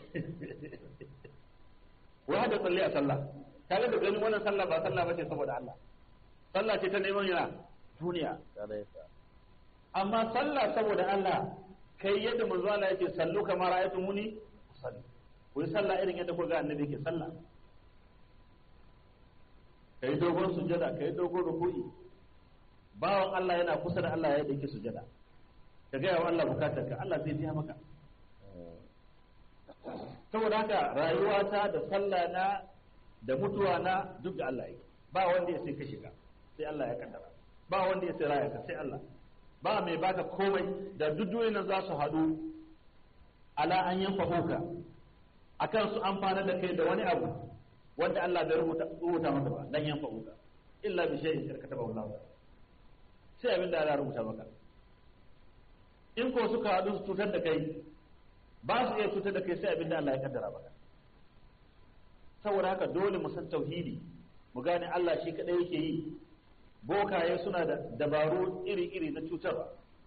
wai hada tsalle a sallah kaga da ganin wannan sallah ba sallah ba ce saboda Allah sallah ce ta neman yana duniya kare ka amma sallah saboda Allah kai yadda manzo Allah yake sallu kamar ayatu muni sallu ku yi sallah irin yadda ku ga annabi yake sallah kai dogon sujada kai dogon ruku'i bawan Allah yana kusa da Allah yadda yake sujada ka ga wa Allah bukatar ka Allah zai biya maka saboda haka rayuwata da sallah na da mutuwa na duk da Allah yake ba wanda ya sai ka shiga sai Allah ya kaddara ba wanda ya sai raya ka sai Allah ba mai baka komai da duk duniyar za su haɗu ala an yanfa huka akan su amfana da kai da wani abu wanda Allah bai rubuta rubuta maka ba dan yanfa huka illa bi shay'in karkataba Allah sai abin da Allah rubuta maka in ko suka haɗu su cutar da kai ba su iya cutar da kai sai abin da Allah ya kaddara maka saboda haka dole mu san tauhidi mu gane Allah shi kadai yake yi bokaye suna da dabaru iri-iri na cutarwa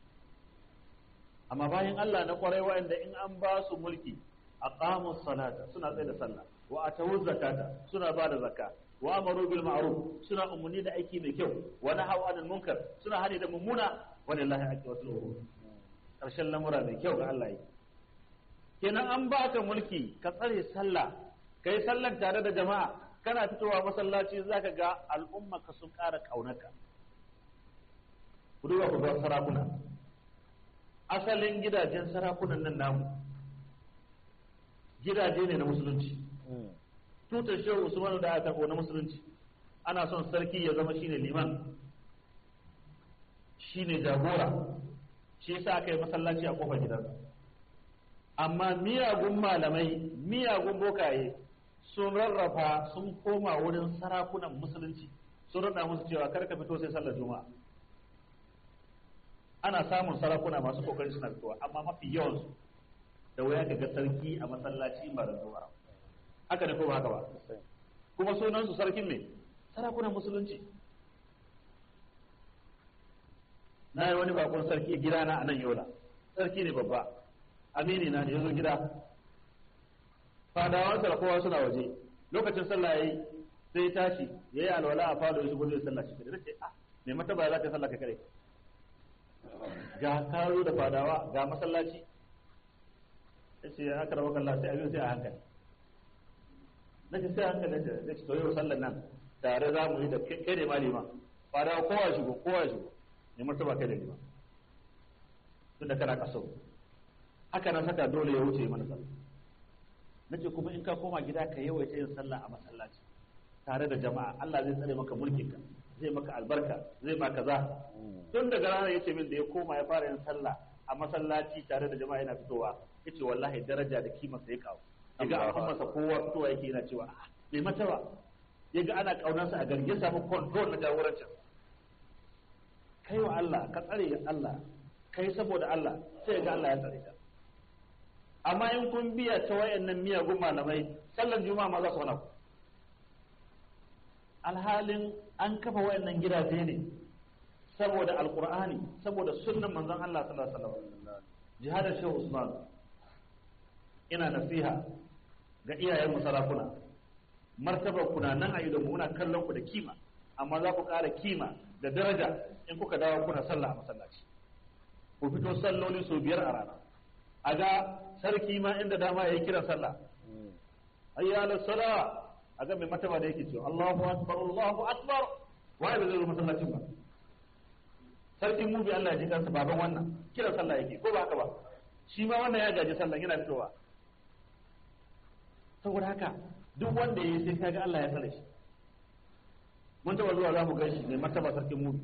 amma bayan Allah na kwarai wa'anda in an ba su mulki aqamu salata suna tsaye da sallah wa atawu zakata suna ba da zakka wa amaru bil ma'ruf suna umarni da aiki mai kyau wa nahaw anil munkar suna hani da mummuna walillahi aqibatul umur karshen lamura mai kyau ga Allah yi kenan an baka mulki ka tsare sallah kai sallar tare da jama'a kana fitowa masallaci zaka ga al'umma ka sun ƙara kaunarka ku duba ku ga sarakuna asalin gidajen sarakunan nan namu gidaje ne na musulunci tutar shehu usmanu da aka na musulunci ana son sarki ya zama shine liman shine jagora shi yasa aka yi masallaci a kofar gidansa amma miyagun malamai miyagun bokaye sun rarrafa sun koma wurin sarakunan musulunci sun rada musu cewa kar ka fito sai sallar juma'a ana samun sarakuna masu kokari suna fitowa amma mafi yawansu da wuya ka ga sarki a masallaci ba da juma'a haka ne ko ba haka ba kuma sunan su sarkin me sarakunan musulunci na yi wani bakon sarki gida na a nan yola sarki ne babba amini na ne ya zo gida fadawansa da kowa suna waje lokacin sallah yayi sai tashi yayi alwala a fado ya shigo da sallah shi kadai sai ah me mata ba za ka sallah ka kare ga karo da fadawa ga masallaci yace aka rawa kallah sai abin sai a hankali nake sai a hankali da nake to yau sallar nan tare za mu yi da kai ne malima fadawa kowa shigo kowa shigo me martaba kai da lima tunda kana kaso haka nan saka dole ya wuce mana sallah nace kuma in ka koma gida ka yawaita yin sallah a masallaci tare da jama'a Allah zai tsare maka mulkin ka zai maka albarka zai maka kaza tun daga ranar yace min da ya koma ya fara yin sallah a masallaci tare da jama'a yana fitowa yace wallahi daraja da kima sai kawo yaga al'ummarsa kowa fitowa yake yana cewa bai mata ba yaga ana kaunarsa a garge samu control na jagorancin kai wa Allah ka tsare Allah kai saboda Allah sai ga Allah ya tsare ka amma in kun biya ta wayannan miyagun malamai sallar juma'a ma za su hana ku alhalin an kafa wayannan gidaje ne saboda alqur'ani saboda sunnan manzon Allah sallallahu alaihi wasallam jihadar shehu usman ina nasiha ga iyayen mu sarakuna martabar ku na nan a idan muna kallon ku da kima amma za ku ƙara kima da daraja in kuka dawo kuna sallah a masallaci ku fito salloli sau biyar a rana a ga sarki ma inda dama ya yi kiran sallah ayya ala sala a ga mai mataba da yake cewa Allahu akbar Allahu akbar waye bai zo masallacin ba sarkin mu bi Allah ya ji kansa baban wannan kiran sallah yake ko ba haka ba shi ma wannan ya gaji sallah yana fitowa saboda haka duk wanda ya yi sai kaga Allah ya tsare shi mun taba zuwa za mu gan shi mai mataba sarkin mu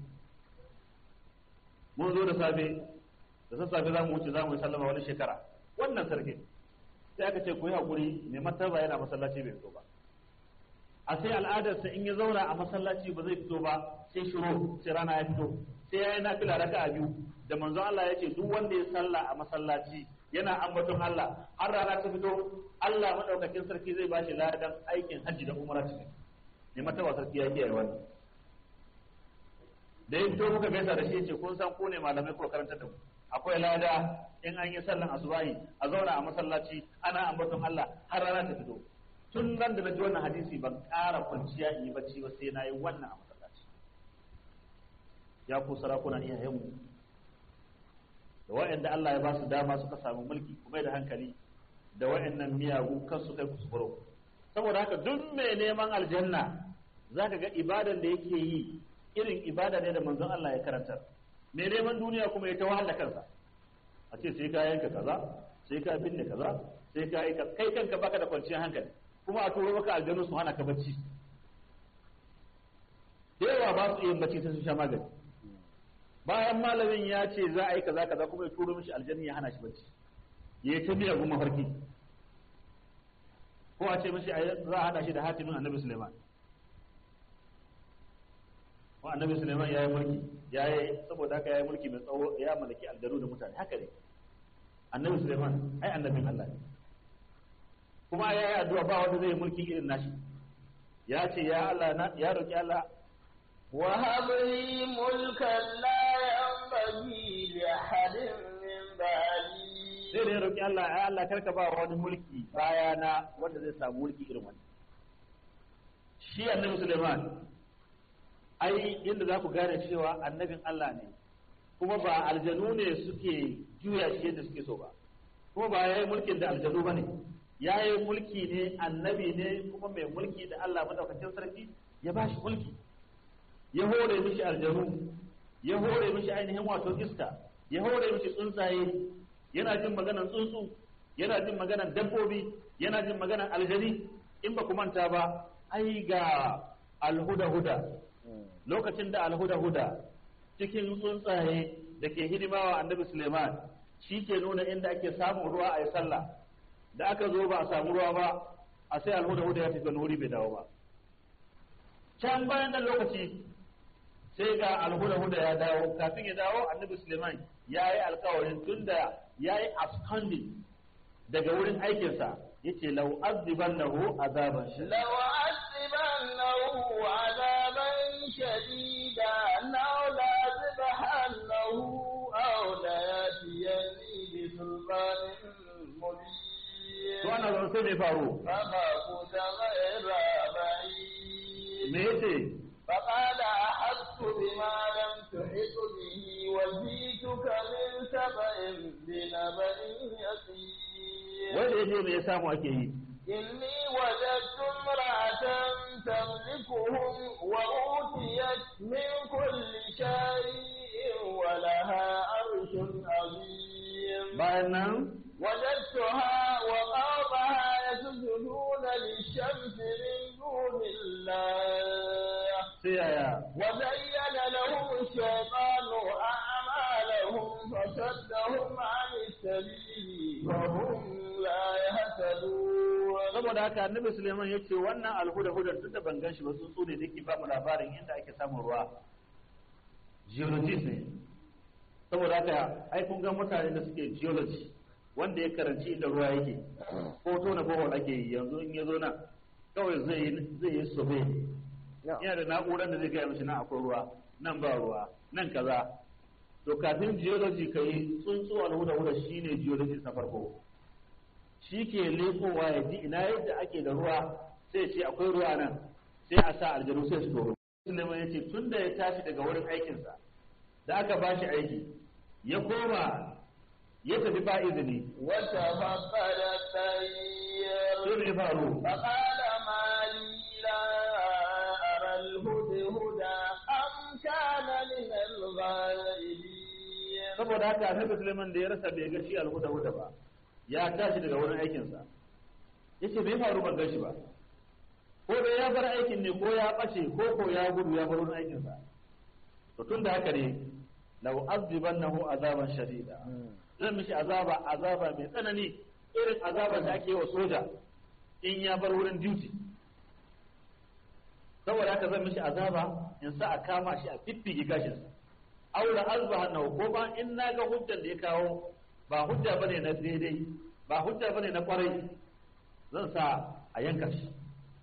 mun zo da safe da sassafe za mu wuce za mu yi sallama wani shekara wannan sarki sai aka ce ku yi haƙuri mai martaba yana masallaci bai fito ba a sai al'adarsa in ya zauna a masallaci ba zai fito ba sai shiro sai rana ya fito sai ya yi nafila raka a biyu da manzon Allah ya ce duk wanda ya salla a masallaci yana ambaton Allah har rana ta fito Allah madaukakin sarki zai bashi ladan aikin hajji da umara cikin ne martaba sarki ya kiyaye wannan da ya fito muka gaisa da shi ya ce kun san ko ne malamai ko karanta da mu akwai lada in an yi sallan asubahi a zauna a masallaci ana ambaton Allah har rana ta fito tun nan da na ji wannan hadisi ban ƙara kwanciya in yi bacci ba sai na yi wannan a masallaci ya ku sarakuna iyayenmu da wa'anda Allah ya ba su dama suka samu mulki kuma da hankali da wa'annan miyagu kan su kai kuskuro saboda haka duk mai neman aljanna zaka ga ibadan da yake yi irin ibada ne da manzon Allah ya karantar mai neman duniya kuma ya ta wahala kansa a ce sai ka yanka kaza sai ka binne kaza sai ka yi kai kanka baka da kwanciyar hankali kuma a turo maka aljanu su hana ka bacci da yawa ba su iya bacci sai su sha magani bayan malamin ya ce za a yi kaza kaza kuma ya turo mishi aljanni ya hana shi bacci ya yi ta biya goma farki ko a ce mishi za a hada shi da hatimin annabi suleiman wa annabi suleiman ya yi mulki ya yi saboda haka ya yi mulki mai tsawo ya mallaki aljanu da mutane haka ne annabi suleiman ai annabin allah ne kuma ya yi addu'a ba wanda zai mulki irin nashi ya ce ya allah ya roki allah وهب لي ملكا لا ينبغي لأحد من بعدي sai da ya roki Allah ya Allah karka ba wani mulki baya na wanda zai samu mulki irin wani shi annabi Suleiman ai inda za ku gane cewa annabin Allah ne kuma ba aljanu ne suke juya shi yadda suke so ba kuma ba ya yi mulkin da aljanu ba ne ya yi mulki ne annabi ne kuma mai mulki da Allah madaukakin sarki ya ba shi mulki ya hore mishi aljanu ya hore mishi ainihin wato iska ya hore mishi tsuntsaye yana jin maganan tsuntsu yana jin maganan dabbobi yana jin maganan aljani in ba ku manta ba ai ga alhuda-huda lokacin da alhuda-huda cikin tsuntsaye da ke hidimawa annabi suleiman shi ke nuna inda ake samun ruwa a yi sallah da aka zo ba a samu ruwa ba a sai alhuda-huda ya tafi wuri bai dawo ba can bayan nan lokaci sai ga alhuda-huda ya dawo kafin ya dawo annabi suleiman ya yi alkawarin tun da ya yi absconding daga wurin aikinsa ya ce lau aziban lahu azaban shi لو أعذبنه عذابا شديدا أو لأذبحنه أو ليأتيني بسلطان مبين to ana zama sai mai faru فما كنت غير بعيد me yace فقال أحطت بما لم تحط به وجئتك من سبأ بنبأ يقين wanda yaje me ya samu ake yi إني وجدت امرأة تملكهم وأوتيت من كل شيء ولها عرش عظيم bayan nan وجدتها وقومها يسجدون للشمس من دون الله sai yaya وزين لهم الشيطان أعمالهم فصدهم عن السبيل فهم لا يهتدون saboda haka annabi Suleiman ya ce wannan alhuda hudar duk da ban gan shi ba tsuntsu ne da ke ba mu labarin inda ake samun ruwa geologist ne saboda haka ai kun ga mutane da suke geology wanda ya karanci inda ruwa yake ko tona bohol ake yi yanzu in ya zo nan kawai zai yi zai yi survey yana da na'urar da zai gaya mishi nan akwai ruwa nan ba ruwa nan kaza to kafin geology ka yi tsuntsu alhuda huda shine geologist na farko shi ke lekowa ya ji ina yadda ake da ruwa sai ce akwai ruwa nan sai a sa aljanu sai su toro Suleiman ya ce tun da ya tashi daga wurin aikinsa da aka ba shi aiki ya koma ya tafi ba izini وتفقد الطير sai me faru فقال ما لي لا أرى الهدهد أم كان من الغائبين saboda haka annabi Suleiman da ya rasa bai ga shi alhuda huda ba ya tashi daga wurin aikinsa yace bai faru ban gashi ba ko dai ya bar aikin ne ko ya bace ko ko ya gudu ya bar wurin aikinsa to tun da haka ne law azibannahu azaban shadida zan mishi azaba azaba mai tsanani irin azaban da ake wa soja in ya bar wurin duty saboda haka zan mishi azaba in sa a kama shi a fiffige gashinsa aura azbahannahu ko ba in naga hujjan da ya kawo ba hujja bane na daidai ba hujja bane na kwarai zan sa a yanka shi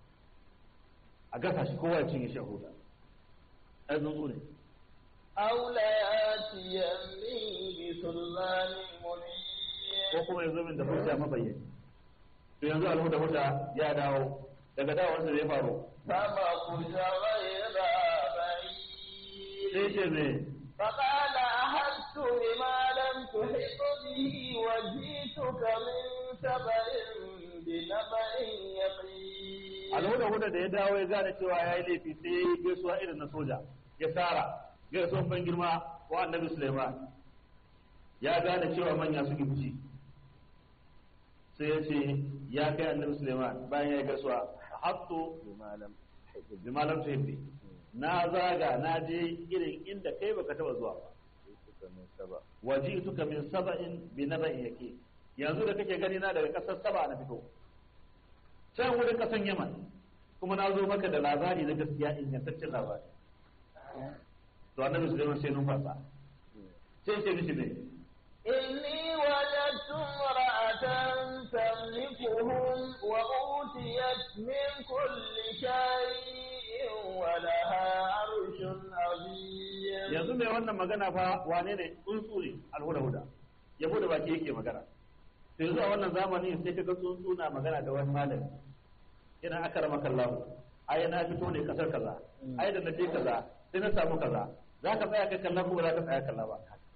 a gasa shi kowa ya cinye shi a huta ai tsuntsu ne أو ليأتيني بسلطان مبين ko kuma ya zo min da hujja mabayyani to yanzu alhuda huda ya dawo daga dawowarsa da ya faru فمكث غير sai بعيد ce me فقال أحدت بما لم تحط به وجئتك من سبأ بنبأ يقين alhuda huda da ya dawo ya gane cewa ya yi laifi sai ya yi gaisuwa irin na soja ya tsara gaisuwan ban girma wa annabi suleiman ya gane cewa manya suke fushi sai ya ce ya kai annabi suleiman bayan ya yi gaisuwa hatto بمعلم bi malam tuhibbi na zaga na je irin inda kai baka taba zuwa ba جئتك من سبأ waji'tuka min saba'in bi naba'in yaqin yanzu da kake gani na daga kasar saba na fito can wurin kasan yaman kuma na zo maka da labari na gaskiya ingantaccen labari to annabi sulaiman sai numfasa sai ce mishi ne إني وجدت امرأة تملكهم وأوتيت من كل شيء ولها عرش عظيم yanzu mai wannan magana fa wane ne tsuntsu ne alhuda huda yabo da baki yake magana to yanzu a wannan zamani sai kaga tsuntsu na magana da wani malami ina aka rama kallahu ai na fito ne kasar kaza ai da na je kaza sai na samu kaza za ka tsaya kai kalla ko ba za ka tsaya kalla ba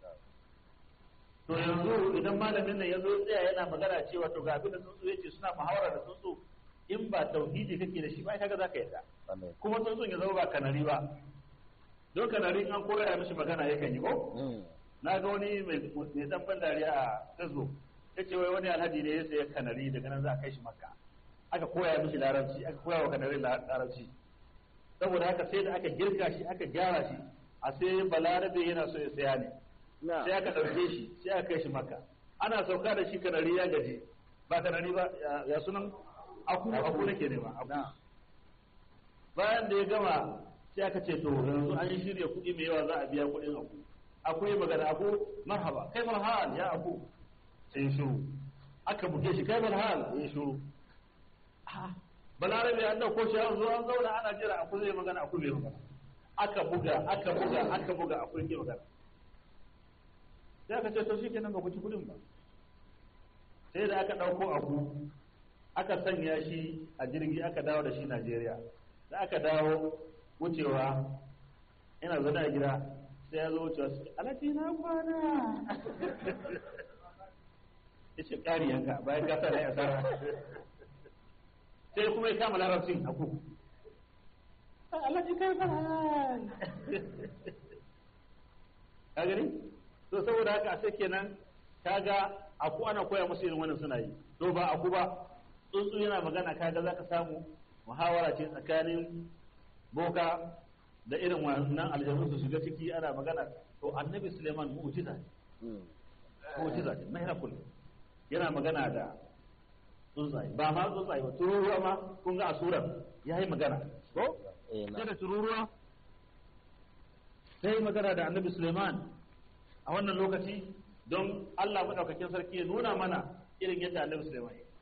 to yanzu idan malamin nan ya zo tsaya yana magana cewa to ga abin da tsuntsu yace suna muhawara da tsuntsu in ba tauhidi kake da shi ba kaga za ka yarda kuma tsuntsun ya zama ba kanari ba don kanari an koya mishi magana yakan yi ko na ga wani mai dan ban dariya a facebook ya ce wai wani alhaji ne ya saya kanari daga nan za a kai shi makka aka koya mishi larabci aka koya wa kanari larabci saboda haka sai da aka girka shi aka gyara shi a sai balarabe yana so ya saya ne sai aka ɗauke shi sai aka kai shi makka ana sauka da shi kanari ya gaji ba kanari ba ya sunan aku aku nake ne ba aku bayan da ya gama sai aka ce to yanzu an yi shirya kuɗi mai yawa za a biya kuɗin aku akwai magana aku marhaba kai hal ya aku sai shiru aka buge shi kai hal ya shiru balarabe an dauko shi an zo an zauna ana jira aku zai magana aku bai magana aka buga aka buga aka buga aku yake magana sai aka ce to shi kenan ba ku ci kudin ba sai da aka dauko aku aka sanya shi a jirgi aka dawo da shi Najeriya da aka dawo wucewa ina zaune a gida sai ya zo wucewa su alaji na kwana ya ce ƙari yanka bayan gasa da ya tsara sai kuma ya kama larabcin a ku alaji kai fara ka gani to saboda haka sai kenan kaga aku ana koya musu irin wannan suna yi to ba aku ba tsuntsu yana magana kaga zaka samu muhawara ce tsakanin boka da irin wannan aljanu su shiga ciki ana magana to annabi suleiman mu'jiza ne mu'jiza ne miracle yana magana da tsuntsaye ba ma tsuntsaye ba tururuwa ma kun ga a surar ya yi magana ko sai da tururuwa sai magana da annabi suleiman a wannan lokaci don allah maɗaukakin sarki ya nuna mana irin yadda annabi suleiman ya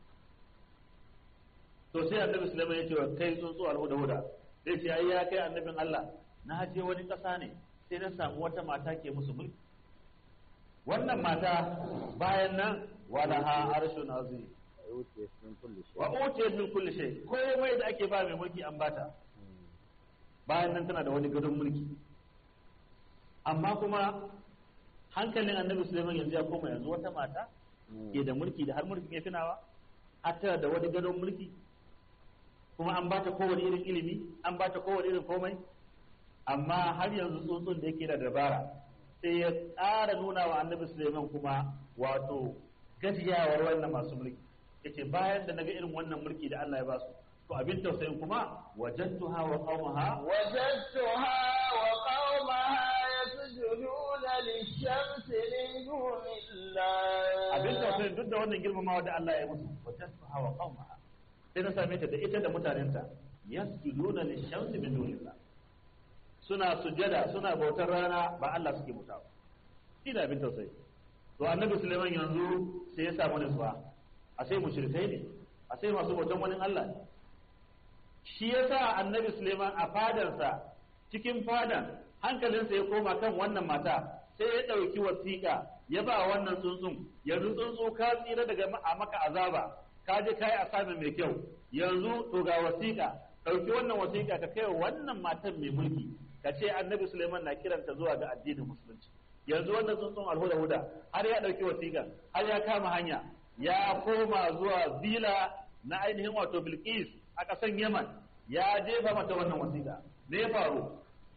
to sai annabi suleiman ya ce wa kai tsuntsu alhuda huda sai ce ai ya kai annabin Allah na je wani ƙasa ne sai na samu wata mata ke musu mulki wannan mata bayan nan wala ha arshun azim wa utiyat min kulli shay komai da ake ba mai mulki an bata bayan nan tana da wani gadon mulki amma kuma hankalin annabi Sulaiman yanzu ya koma yanzu wata mata ke da mulki da har mulkin ya finawa hatta da wani gadon mulki kuma an bata kowane irin ilimi an bata kowane irin komai amma har yanzu tsuntsun da yake da dabara sai ya ƙara nuna wa annabi suleiman kuma wato gajiyawar wannan masu mulki yace bayan da naga irin wannan mulki da Allah ya ba su to abin tausayin kuma wajadtuha wa qaumaha wajadtuha wa qaumaha yasjuduna lish-shamsi min dunillah abin tausayin duk da wannan girmamawa da Allah ya musu wajadtuha wa qaumaha sai na same ta da ita da mutanenta yasjuduna lishamsi min dunillah suna sujada suna bautar rana ba Allah suke bauta ba ina bin tausayi to annabi Sulaiman yanzu sai ya samu nutsuwa a sai mushrikai ne a sai masu bautan wani Allah ne shi yasa annabi Sulaiman a fadarsa cikin fadan hankalinsa ya koma kan wannan mata sai ya ɗauki wasiƙa ya ba wannan tsuntsun yanzu tsuntsu ka tsira daga a maka azaba ka je kai asamin mai kyau yanzu to ga wasiƙa ɗauki wannan wasiƙa ka kai wannan matan mai mulki ka ce annabi Suleiman na kiranta zuwa ga addinin musulunci yanzu wannan tsuntsun alhuda huda har ya ɗauki wasiƙa har ya kama hanya ya koma zuwa zila na ainihin wato Bilqis a ƙasan Yaman ya jefa mata wannan wasiƙa me ya faru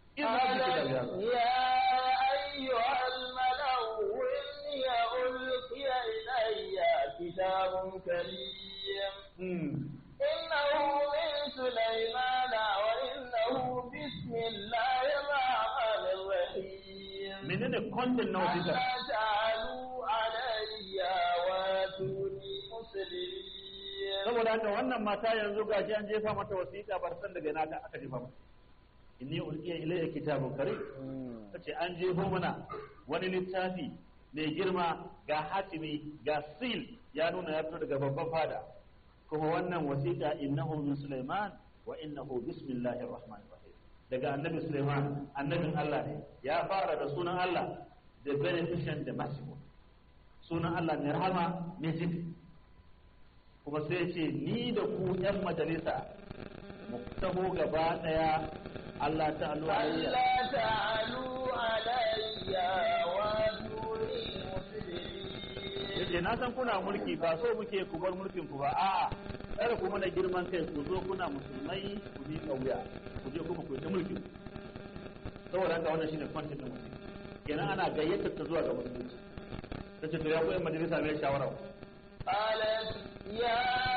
يا أيها الملأ إني ألقي إلي كتاب كريم إنه من سليمان وإنه بسم الله الرحمن الرحيم menene content na wasiƙa ألا تعلوا علي واتوني مسلمين saboda haka wannan mata yanzu gashi an jefa mata wasiƙa bar san daga ina aka jefa mata inni ulqiya ilayya kitabun karim tace an jefo mana wani littafi mai girma ga hatimi ga sil ya nuna ya fito daga babban fada kuma wannan wasiƙa innahu min Sulaiman wa innahu bismillahir rahmanir rahim daga annabi Sulaiman annabin Allah ne ya fara da sunan Allah the beneficent the merciful sunan Allah mai rahama mai jin kuma sai ce ni da ku yan majalisa mu taho gaba daya Allah ta'ala alayya ألا تعلوا علي واتوني مسلمين yace na san kuna mulki ba so muke ku bar mulkin ku ba a'a kada ku mana girman kai ku zo kuna musulmai ku bi kauya ku je kuma ku yi ta mulkin saboda haka wannan shine kwantin da musulmi kenan ana gayyatar ta zuwa ga musulunci tace to ya ku yan majalisa mai shawara قالت يا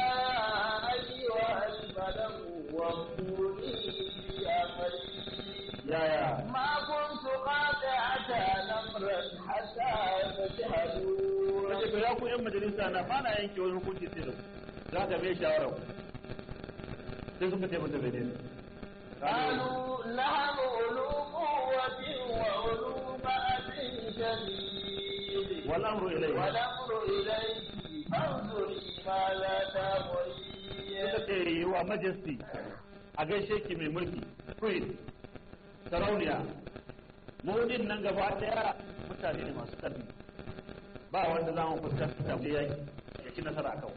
أيها الملأ وافتوني بأمري yaya ما كنت قاطعة أمرا حتى تشهدون kace to ya ku yan majalisa na ba na yanke wani hukunci sai da ku za ka mai shawara ku sai suka ce mata bai ne قالوا نحن أولو قوة وأولو بأس شديد wal amru ilayhi والأمر إليك فانظري ماذا تأمرين suka ce yi wa majesty a gaishe ki mai mulki queen sarauniya mu din nan gaba daya mutane ne masu karfi ba wanda za mu fuskanta da yaki ya ci nasara akan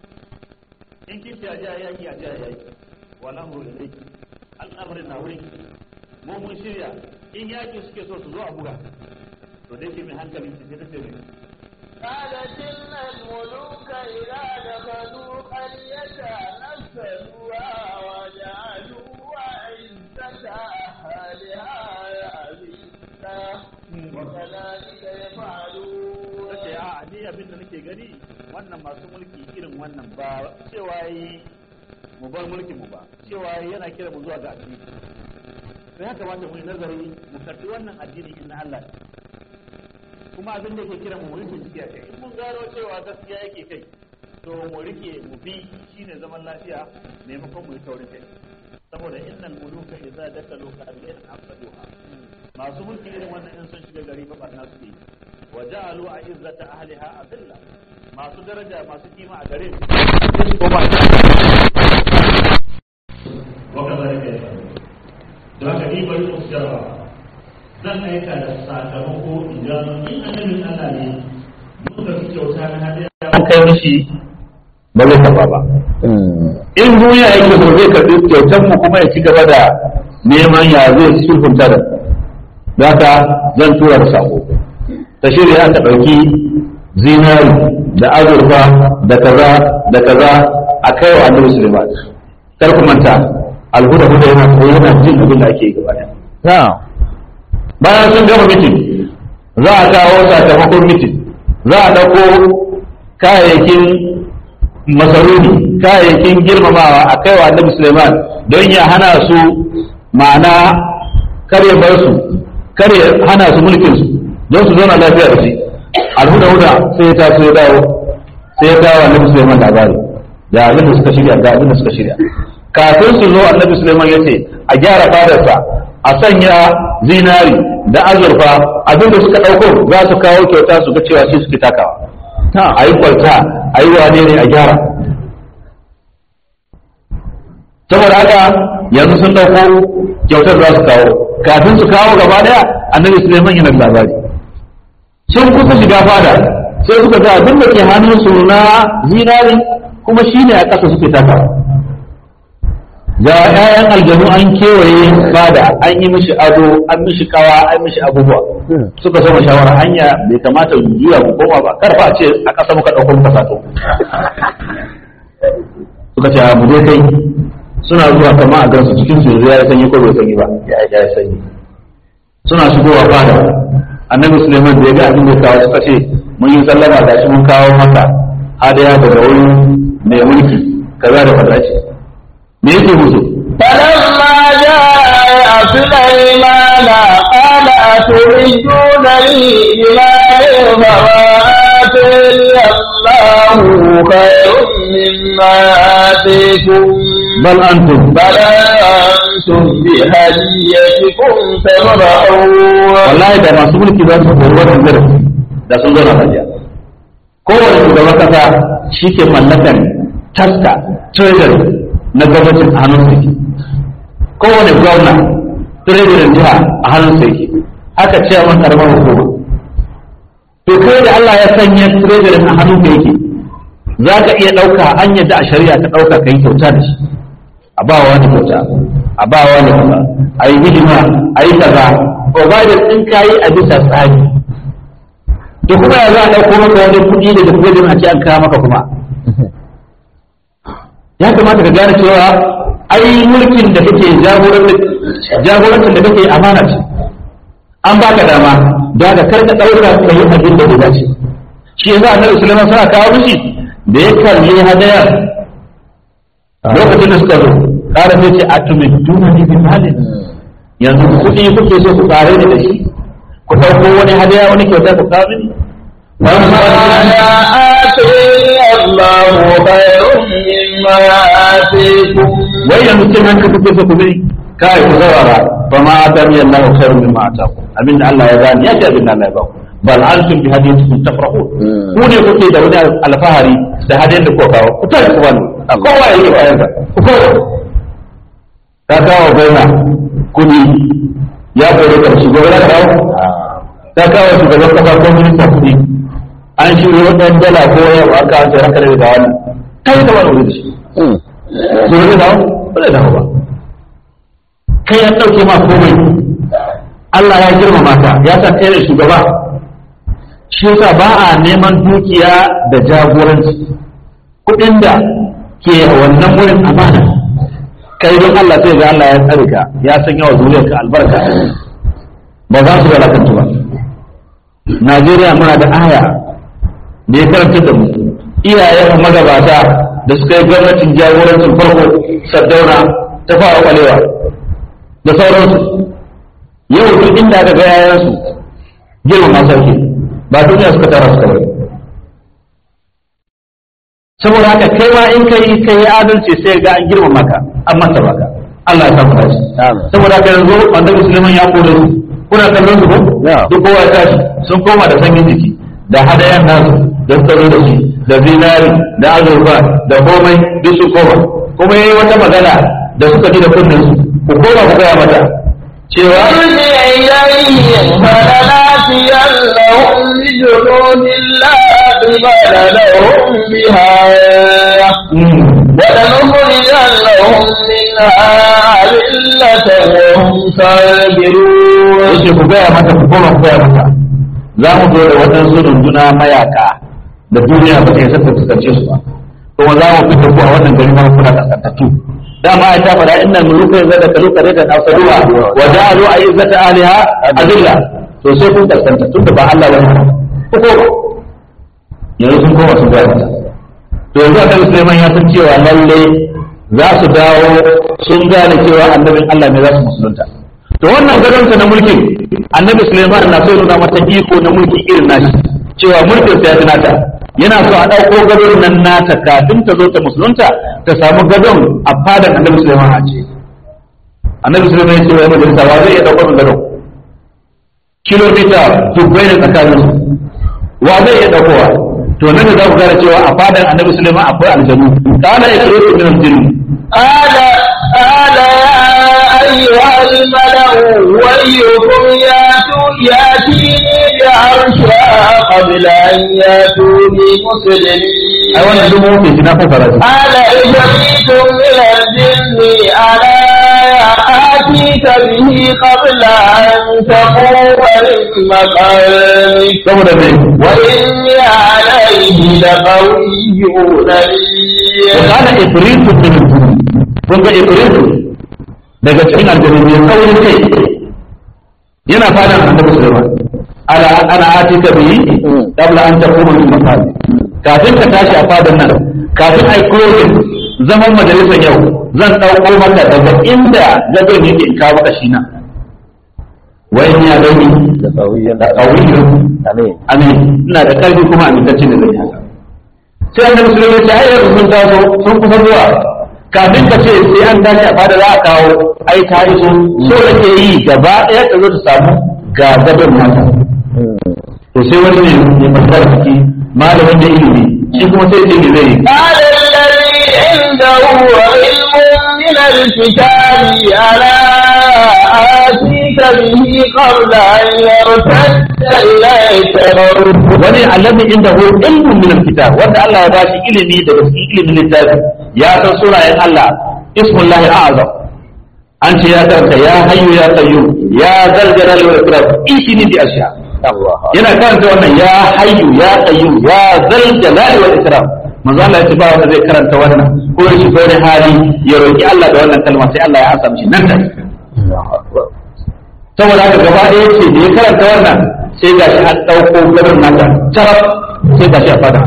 in kin ci ajiya yaki ajiya yaki wal amru ilayki al'amrin na wurin mu mun shirya in yaki suke so su zo a buga to dai ke mai hankali ce sai ta ce mai قالت إن الملوك إذا دخلوا قرية نفسدوها وجعلوا أعزة أهلها أذلة وكذلك يفعلون ce a ni abin da nake gani wannan masu mulki irin wannan ba cewa yi mu bar mulki mu ba cewa yi yana kira mu zuwa ga addini to ya kamata mu yi nazari mu karbi wannan addini in na Allah ne. kuma abin da yake kira mu rike ciki a kai in mun gano cewa gaskiya yake kai to mu rike mu bi shine zaman lafiya maimakon mu yi taurin kai saboda innal muluka idza dakalu qaryatan afsaduha masu mulki irin wannan in sun shiga gari ba barna suke yi wa ja'alu a'izzata ahliha adilla masu daraja masu kima a gare su ko ba wa kadhalika yaf'alu don haka ni bari mu jarraba zan aika da sakamako in gano in annabin Allah ne muka fi kyauta na hadiya mun kai mishi ba zai karba ba in duniya yake so zai karbi kyautar mu kuma ya ci gaba da neman ya zai sulhunta da da haka zan tura da sako ta shirya ta ɗauki zinari da azurfa da kaza da kaza a kai wa annabi Suleiman kar ku manta alhuda huda yana koyi yana jin abin da ake yi gaba ɗaya na'am bayan sun gama mitin za a kawo sakamakon mitin za a ɗauko kayayyakin masaruni kayayyakin girmamawa a kaiwa annabi Suleiman don ya hana su ma'ana kare bar su kare hana su mulkin su don su zauna lafiya da shi alhuda huda sai ya taso ya dawo sai ya dawo annabi Suleiman labari da abin da suka shirya ga abin da suka shirya kafin su zo annabi Suleiman ya ce a gyara fadarsa a sanya zinari da azurfa abinda suka ɗauko za su kawo kyauta su ga cewa shi suke takawa a yi kwalta a yi wane ne a gyara saboda haka yanzu sun ɗauko kyautar za su kawo kafin su kawo gaba ɗaya annabi suleiman yana da labari sun kusa shiga fada sai suka ga abin da ke hannun su na zinari kuma shi ne a ƙasa suke takawa ga 'ya'yan aljanu an kewaye fada an yi mishi ado an mishi kawa an mishi abubuwa suka sama shawara hanya bai kamata mu juya mu koma ba kar fa a ce a ƙasa muka ɗauko muka sato suka ce a mu je kai suna zuwa kama a gansu cikin su yanzu ya yi sanyi ko bai sanyi ba ya yi sanyi suna shigowa fada annabi suleiman da ya ga abin da ya kawo suka ce mun yi sallama gashi mun kawo maka hadaya daga wurin mai mulki kaza da kaza ce me yake musu فلما جاء سليمان قال أتريدونني بما فما آتاني الله خير مما آتيكم bal antum بل أنتم بهديتكم تفرحون wallahi da masu mulki za su koyi wannan darasi da sun zauna lafiya kowane shugaban kasa shi ke mallakan taska treasury na gwamnatin a hannun sa kowane gwamna treasury jiha a hannun sa yake haka ce a karamar hukuma to kai da Allah ya sanya treasury a hannun ka yake za ka iya ɗauka an yadda a shari'a ka ɗauka ka yi kyauta da shi a ba wani kyauta a ba wani kaza a yi hidima a yi kaza provided in ka yi a bisa tsari to kuma ya za a ɗauko maka wani kuɗi daga gwajin a ce an kawo maka kuma ya kamata ka gane cewa ai mulkin da kake jagorancin da kake amana ce an baka dama da ka karka ɗaura ka yi abin da bai dace shi yanzu annabi sulaiman suna kawo mishi da ya kalli hadayar lokacin da suka zo ƙara sai ce a tumittuna ni bi malin yanzu kuɗi kuke so ku ƙare ni da shi ku ɗauko wani hadaya wani kyauta ku kawo mini الله خير مما آتيكم wai yanzu cin hanka kuke so ku bi kai ku saurara fa ma atani Allahu khairu mimma ataku abinda Allah ya bani ya ce abinda Allah ya baku bal antum bi hadiyatikum tafrahun ku ne kuke da wani alfahari da hadiyan da kuka kawo ku tare ku bani kowa ya yi kayan ku kowa ka kawo gona kudi ya kore ka shugaban ka kawo ka kawo shugaban kasa ko minista kudi an shirya wadan dala ko yau aka an sai ranka da wani kai da wani wuri da shi su ne dawo ba zai dawo ba kai ya ɗauke ma komai Allah ya girmama ka ya sa kai ne shugaba shi yasa ba a neman dukiya da jagoranci kuɗin da ke wannan wurin amana kai don Allah sai ga Allah ya tsare ka ya san yawa zuriyar ka albarka ba za su walakantu ba Najeriya muna da aya da ya karanta da mu iyayen magabata da suka yi gwamnatin jagorancin farko saddauna ta fara kwalewa da sauransu yau duk inda aka ga yayansu girma sarki ba duniya suka tara suka bari saboda haka kai ma in kai kai adalci sai ga an girma maka an masa baka Allah ya samu dace saboda haka yanzu wanda musulman ya kore su kuna kallon su ko duk kowa ya tashi sun koma da sanyin jiki da hadayan nasu da suka zo da shi da zinari da azurfa da komai duk sun koma kuma yayi wata magana da suka ji da kunnen su ku koma ku gaya mata cewa ارجع إليهم فلناتينهم بجنود لا قبل لهم بها ولنخرجنهم منها أذلة وهم صابرون yace ku gaya mata ku koma ku gaya mata za mu zo da waɗansu runduna mayaka da duniya ba ta yi saka fuskance su ba kuma za mu fita ku a wannan gari na kuna kaskantattu dama ya ta faɗa inna muluka yanzu da kalu kare da asaruwa wa ja'alu a'izzata aliha azilla to sai kun kaskanta tun da ba Allah bane ku koma yanzu sun koma sun gaya mata to yanzu annabi Sulaiman ya san cewa lalle za su dawo sun gane cewa annabin Allah ne za su musulunta to wannan gadonsa na mulkin annabi Sulaiman na so ya nuna mata iko na mulki irin nashi cewa mulkin sa ya fi nata yana so a ɗauko gadon nan nata kafin ta zo ta musulunta ta samu gadon a fadan annabi Sulaiman a ce annabi Sulaiman ya ce wa majalisa wa zai iya ɗaukar gadon kilomita dubbai ne tsakanin su wa zai iya ɗaukowa to nan da za ku gane cewa a fadan annabi Sulaiman akwai aljanu kana ikritu min aljinn قال قال يا أيها الملأ ويكم ياتوا ياتيني بعرشها قبل أن ياتوني مسلمين ai wannan duk mun fi na fasara shi قال إفريت من الجن ألا آتيك به قبل أن تقوم من مقامك saboda me وإني عليه لقوي أمين kana ifritu min al-jinn kun ga ifritu daga cikin aljannu ne saurin kai yana fada annabi Sulaiman ala ana atika bihi qabla an taquma min maqami kafin ka tashi a fadan nan kafin ai closing zaman majalisar yau zan dauko maka daga inda gadon yake in kawo maka shi na wa in ya gani da qawiyyun amin ina da karfi kuma amintacce da zai haka sai annabi sulaiman ya ce ai yanzu sun taso sun kusa zuwa kafin ka ce sai an tashi a fada za a kawo ai ta iso so da ke yi gaba ɗaya ta zo ta samu ga gadon nata to sai wani ne ne fasara ciki malamin da ilimi shi kuma sai ce ne zai yi قال الذي عنده علم من الكتاب ألا آتيك به قبل أن يرتد إليك طرفك wani allazi inda hu ilmun min alkitab wanda Allah ya bashi ilimi daga cikin ilimin littafi ya san sunayen Allah ismullahi a'azam an ce ya karanta ya hayyu ya qayyum ya zal jalali wal ikram ishini bi asha Allah yana karanta wannan ya hayyu ya qayyum ya zal jalali wal ikram manzo Allah ya ce ba wanda zai karanta wannan ko ya shiga wani hali ya roki Allah da wannan kalma sai Allah ya amsa mishi nan take saboda haka gaba ɗaya ce da ya karanta wannan sai ga shi an ɗauko garin nata taraf sai ga shi a fada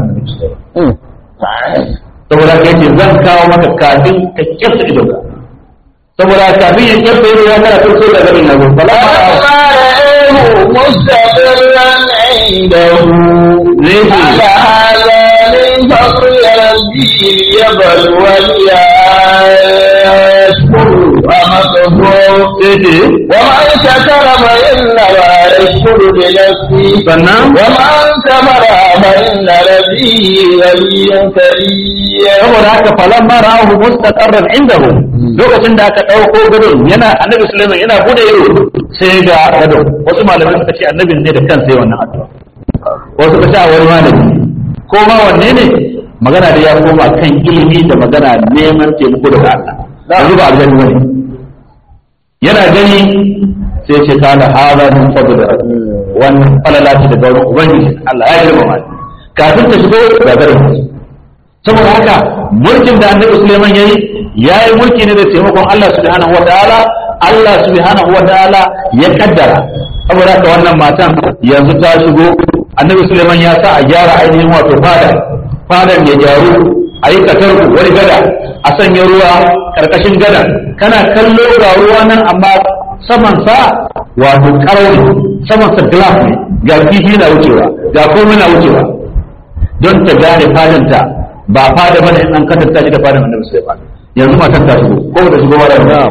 saboda haka yace zan kawo maka kafin ka kyasta idon ka saboda haka kafin ya kyasta idon ya karatu sai ga garin na gobe bala فلما رأيه مستقرا عنده ليه؟ على هذا من فضل ربي ليبلوني أشكر أم أكفر sai ce ومن شكر فإنما يشكر لنفسه sannan ومن كفر فإن ربي غني كريم saboda haka falan ma ra'ahu mustaqarran indahu lokacin da aka dauko gadon yana annabi Sulaiman yana bude ido sai ga gadon wasu malamai suka ce annabin ne da kansa yayin wannan addu'a wasu suka ce a wani malami ko ma wanne ne magana da ya koma kan ilimi da magana neman taimako daga Allah yanzu ba aljanni bane yana gani sai ce kana hada min fadl rabbi wannan falalati daga wurin ubangiji Allah ya girmama ni kafin ta shigo ga gadon saboda haka mulkin da annabi Sulaiman yayi yayi mulki ne da taimakon Allah subhanahu wataala Allah subhanahu wataala ya kaddara saboda haka wannan matan yanzu ta shigo annabi Sulaiman ya sa a gyara ainihin wato fada fadan ya gyaru a yi katarku wani gada a sanya ruwa karkashin gada kana kallo ga ruwa nan amma saman sa wato karau ne saman sa glass ne ga kifi na wucewa ga komai na wucewa don ta gane fadanta ba fada bane in an katanta shi da fadan annabi Sulaiman yanzu matan ta shigo ko da shigo ba da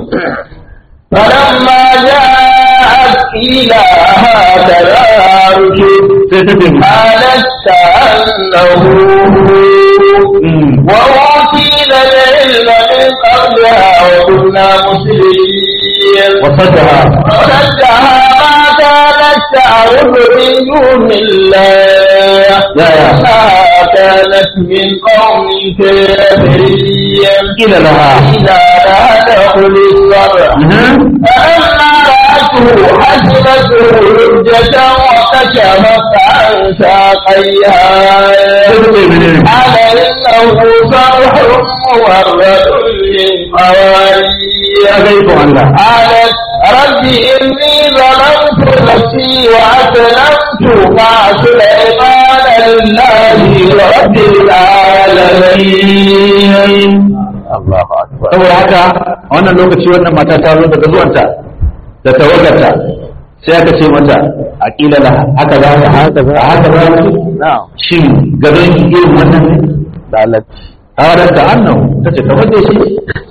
فلما جاءت قيل هكذا ركب sai ta ce قالت كأنه mm, وأوتينا العلم من قبلها وكنا مسلمين وصدها وصدها ما كانت تعبد من دون الله يا يا. إنها كانت من قوم كافرين قيل لها إذا لا تدخل الصرع mhm, فلما رأته حسبته لجة وكشفت عن ساقيها sai ta ce menene قال إنه صرح مورد من قوارير ya ga iko Allah قالت رب إني ظلمت نفسي وأسلمت مع سليمان لله رب العالمين Allahu akbar saboda haka a wannan lokaci wannan mata ta zo daga zuwanta da tawagarta sai aka ce mata a kila la haka za ta haka za haka za ta na'am shin gadon irin wannan ne dalat hawadar ta annan ta ce kamar da shi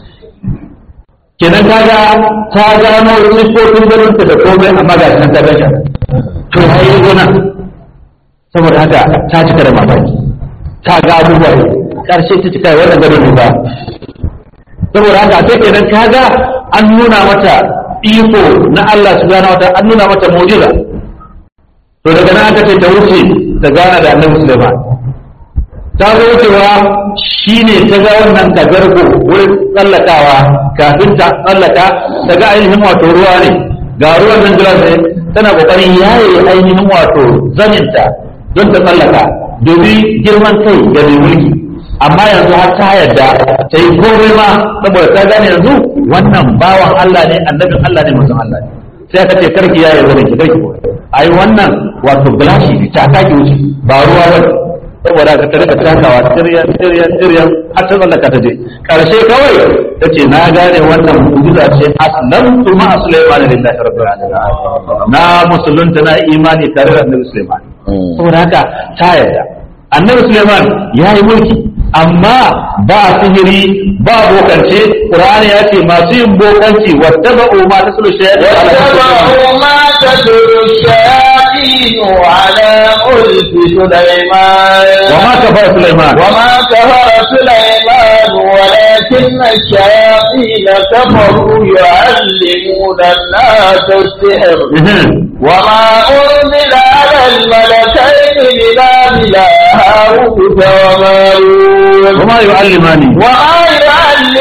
kenan kaga ta gano siffofin ganin ta da komai amma ga nan ta gaja to ya yi gona saboda haka ta cika da mamaki ta ga abubuwa ne karshe ta cika wannan gadon ne ba saboda haka sai kenan kaga an nuna mata iko na Allah subhanahu wataala an nuna mata mu'jiza to daga nan aka ce ta wuce ta gana da Annabi Sulaiman ta zo wucewa shine ta ga wannan kagargo wurin tsallakawa kafin ta tsallaka ta ga ainihin wato ruwa ne ga ruwan nan gilas ne tana kokarin yaye ainihin wato zaninta don ta tsallaka domin girman kai da mai mulki amma yanzu har ta yarda ta yi komai ma saboda ta gane yanzu wannan bawan Allah ne annabin Allah ne mutum Allah ne sai aka ce karki ya yi zanen ki karki ai wannan wato gilashi ne ta kaki wuce ba ruwa ba saboda ka rika takawa tiryan tiryan tiryan har ta tsallaka ta je karshe kawai ta ce na gane wannan mu'jiza ce aslamtu ma sulaiman lillahi rabbil alamin na musulunta na imani tare da annabi sulaiman saboda haka ta yarda annabi sulaiman ya yi mulki amma ba sihiri ba bokance qur'ani ya ce masu yin bokanci wattaba'u ma taslu shaytan واتبعوا ما تتلو الشياطين على ملك سليمان وما كفر سليمان وما كفر سليمان ولكن الشياطين كفروا يعلمون الناس السحر وما أنزل على الملكين ببابل هاروت وماروت وما يعلمان وما يعلمان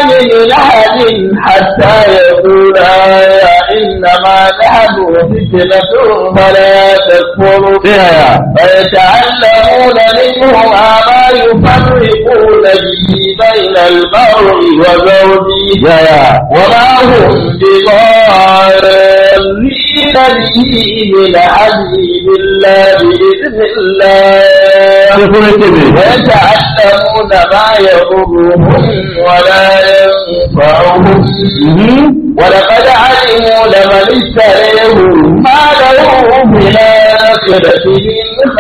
من أحد حتى يقولا إنما نحن فتنة فلا تكفر sai yaya فيتعلمون منهما ما يفرقون به بين المرء وزوجه yaya وما هم بضارين به من أحد إلا بإذن الله sai kuma ce me ويتعلمون ما يضرهم ولا ينفعهم ولقد علموا لمن اشتريه ما له في الآخرة من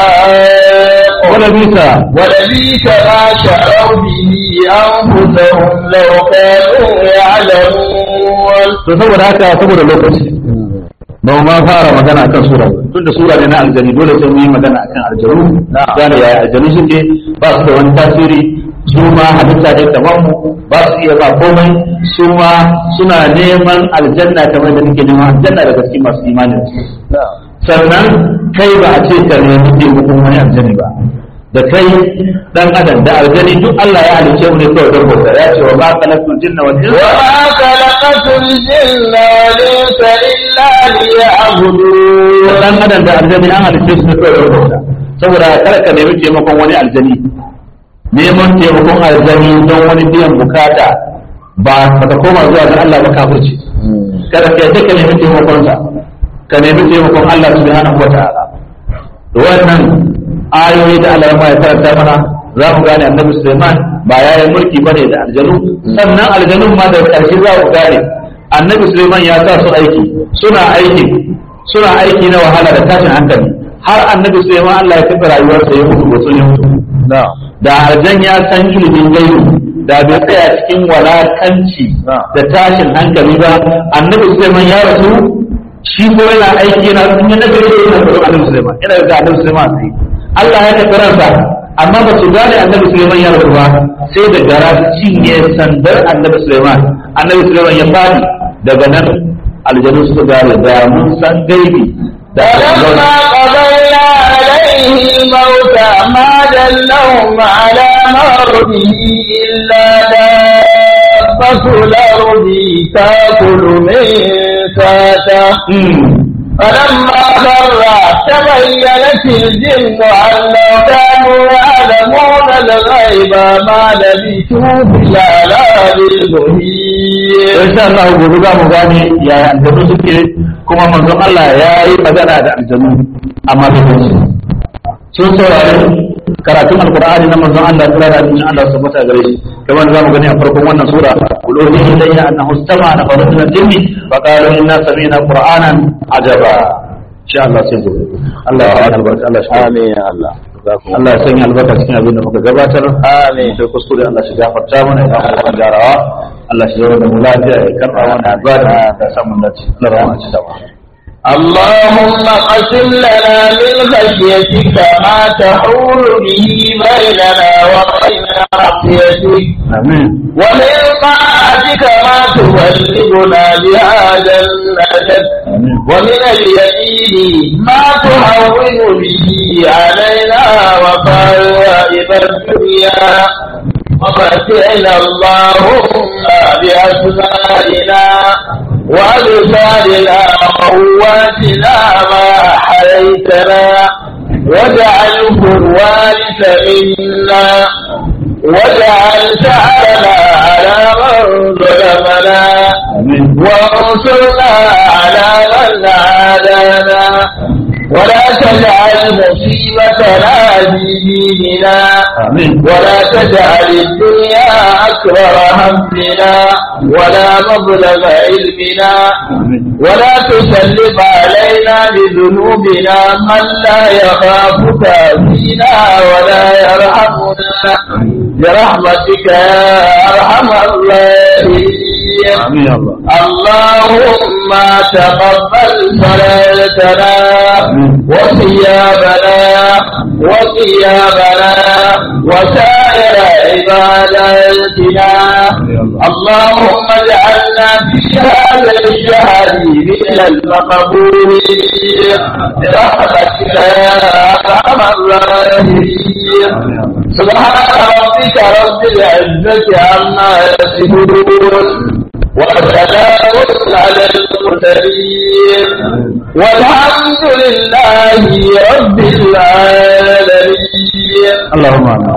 خلاق wala bisa ولبيس ما شروا به أنفسهم لو كانوا يعلمون to saboda haka saboda lokaci ba mu ma fara magana akan sura ba. tunda sura ne na aljani dole sai mu yi magana akan aljanu gane yaya aljanu suke ba su da wani tasiri su ma halitta ne kamar mu ba su iya ba komai su ma suna neman aljanna kamar da nake neman aljanna daga cikin masu imani sannan kai ba a ce ka nemi taimakon wani aljani ba da kai dan adam da aljani duk Allah ya halice mu ne kawai don bauta ya ce wa ma khalaqtul jinna wal insa وما خلقت الجن والإنس إلا ليعبدون dan adam da aljani an halice su ne kawai don bauta saboda kada ka nemi taimakon wani aljani neman taimakon aljani don wani biyan bukata ba ka koma zuwa ga Allah ba kafirci kada ka yadda ka nemi taimakon sa ka nemi taimakon Allah subhanahu wa ta'ala da wannan ayoyi da Allah ya karanta mana za mu gane annabi Sulaiman ba ya yi mulki bane da aljanu sannan aljanun ma da karshe za mu gane annabi Sulaiman ya sa su aiki suna aiki suna aiki na wahala da tashin hankali har annabi Sulaiman Allah ya kafa rayuwarsa ya mutu wasu ya mutu da aljan ya san ilimin gaibi da bai tsaya cikin walakanci da tashin hankali ba annabi Sulaiman ya rasu shi ko yana aiki yana sun yi nagari da yana tsoron annabi Sulaiman yana da annabi Sulaiman sai Allah ya tafi ransa amma ba su gane annabi Sulaiman ya rasu ba sai da gara cinye sandar annabi Sulaiman annabi Sulaiman ya fadi daga nan aljanu suka gane da mun san gaibi da فلما قضينا عليه الموت ما دلهم على مرضه إلا دابة الأرض تأكل من ساته فلما خر تبينت الجن أن لو كانوا يعلمون الغيب ما لبثوا في العذاب المهين insha Allah gobe za mu gane yaya aljanu suke kuma manzon Allah ya yi magana da aljanu amma bai san su sun saurari karatun alqur'ani na manzon Allah kira da addinin Allah su mata gare shi kamar za mu gani a farkon wannan sura quluni ilayya annahu istama na faru min al-jinni fa qalu inna sami'na qur'anan ajaba insha Allah sai gobe Allah ya yi albarka Allah shi Amin ya Allah. Allah ya sanya albarka cikin abin da muka gabatar Amin. sai kuskure Allah shi gafarta mana ya kuma jarawa Allah shi zama da mu lafiya ya karɓa mana ibada da samun dace Allah rahama ci dawa اللهم قسم لنا من خشيتك ما تحول به بيننا وبين معصيتك amin ومن طاعتك ما تبلغنا بها جنتك amin ومن اليمين ما تهون به علينا وصائب الدنيا ومتعنا اللهم بأسمائنا وأبصارنا وقواتنا ما أحييتنا واجعله الوارث منا واجعل ثأرنا على من ظلمنا amin وانصرنا على من عادانا ولا تجعل مصيبتنا في ديننا amin ولا تجعل الدنيا أكبر همنا ولا مبلغ علمنا amin ولا تسلط علينا بذنوبنا من لا يخافك فينا ولا يرحمنا برحمتك يا أرحم الراحمين amin ya Allah اللهم تقبل صلاتنا وصيامنا وقيامنا وسائر عباداتنا اللهم اجعلنا في هذا الشهر من المقبولين برحمتك يا أرحم الراحمين سبحان ربك رب العزة عما يصفون وسلام على المرسلين والحمد لله رب العالمين اللهم آمين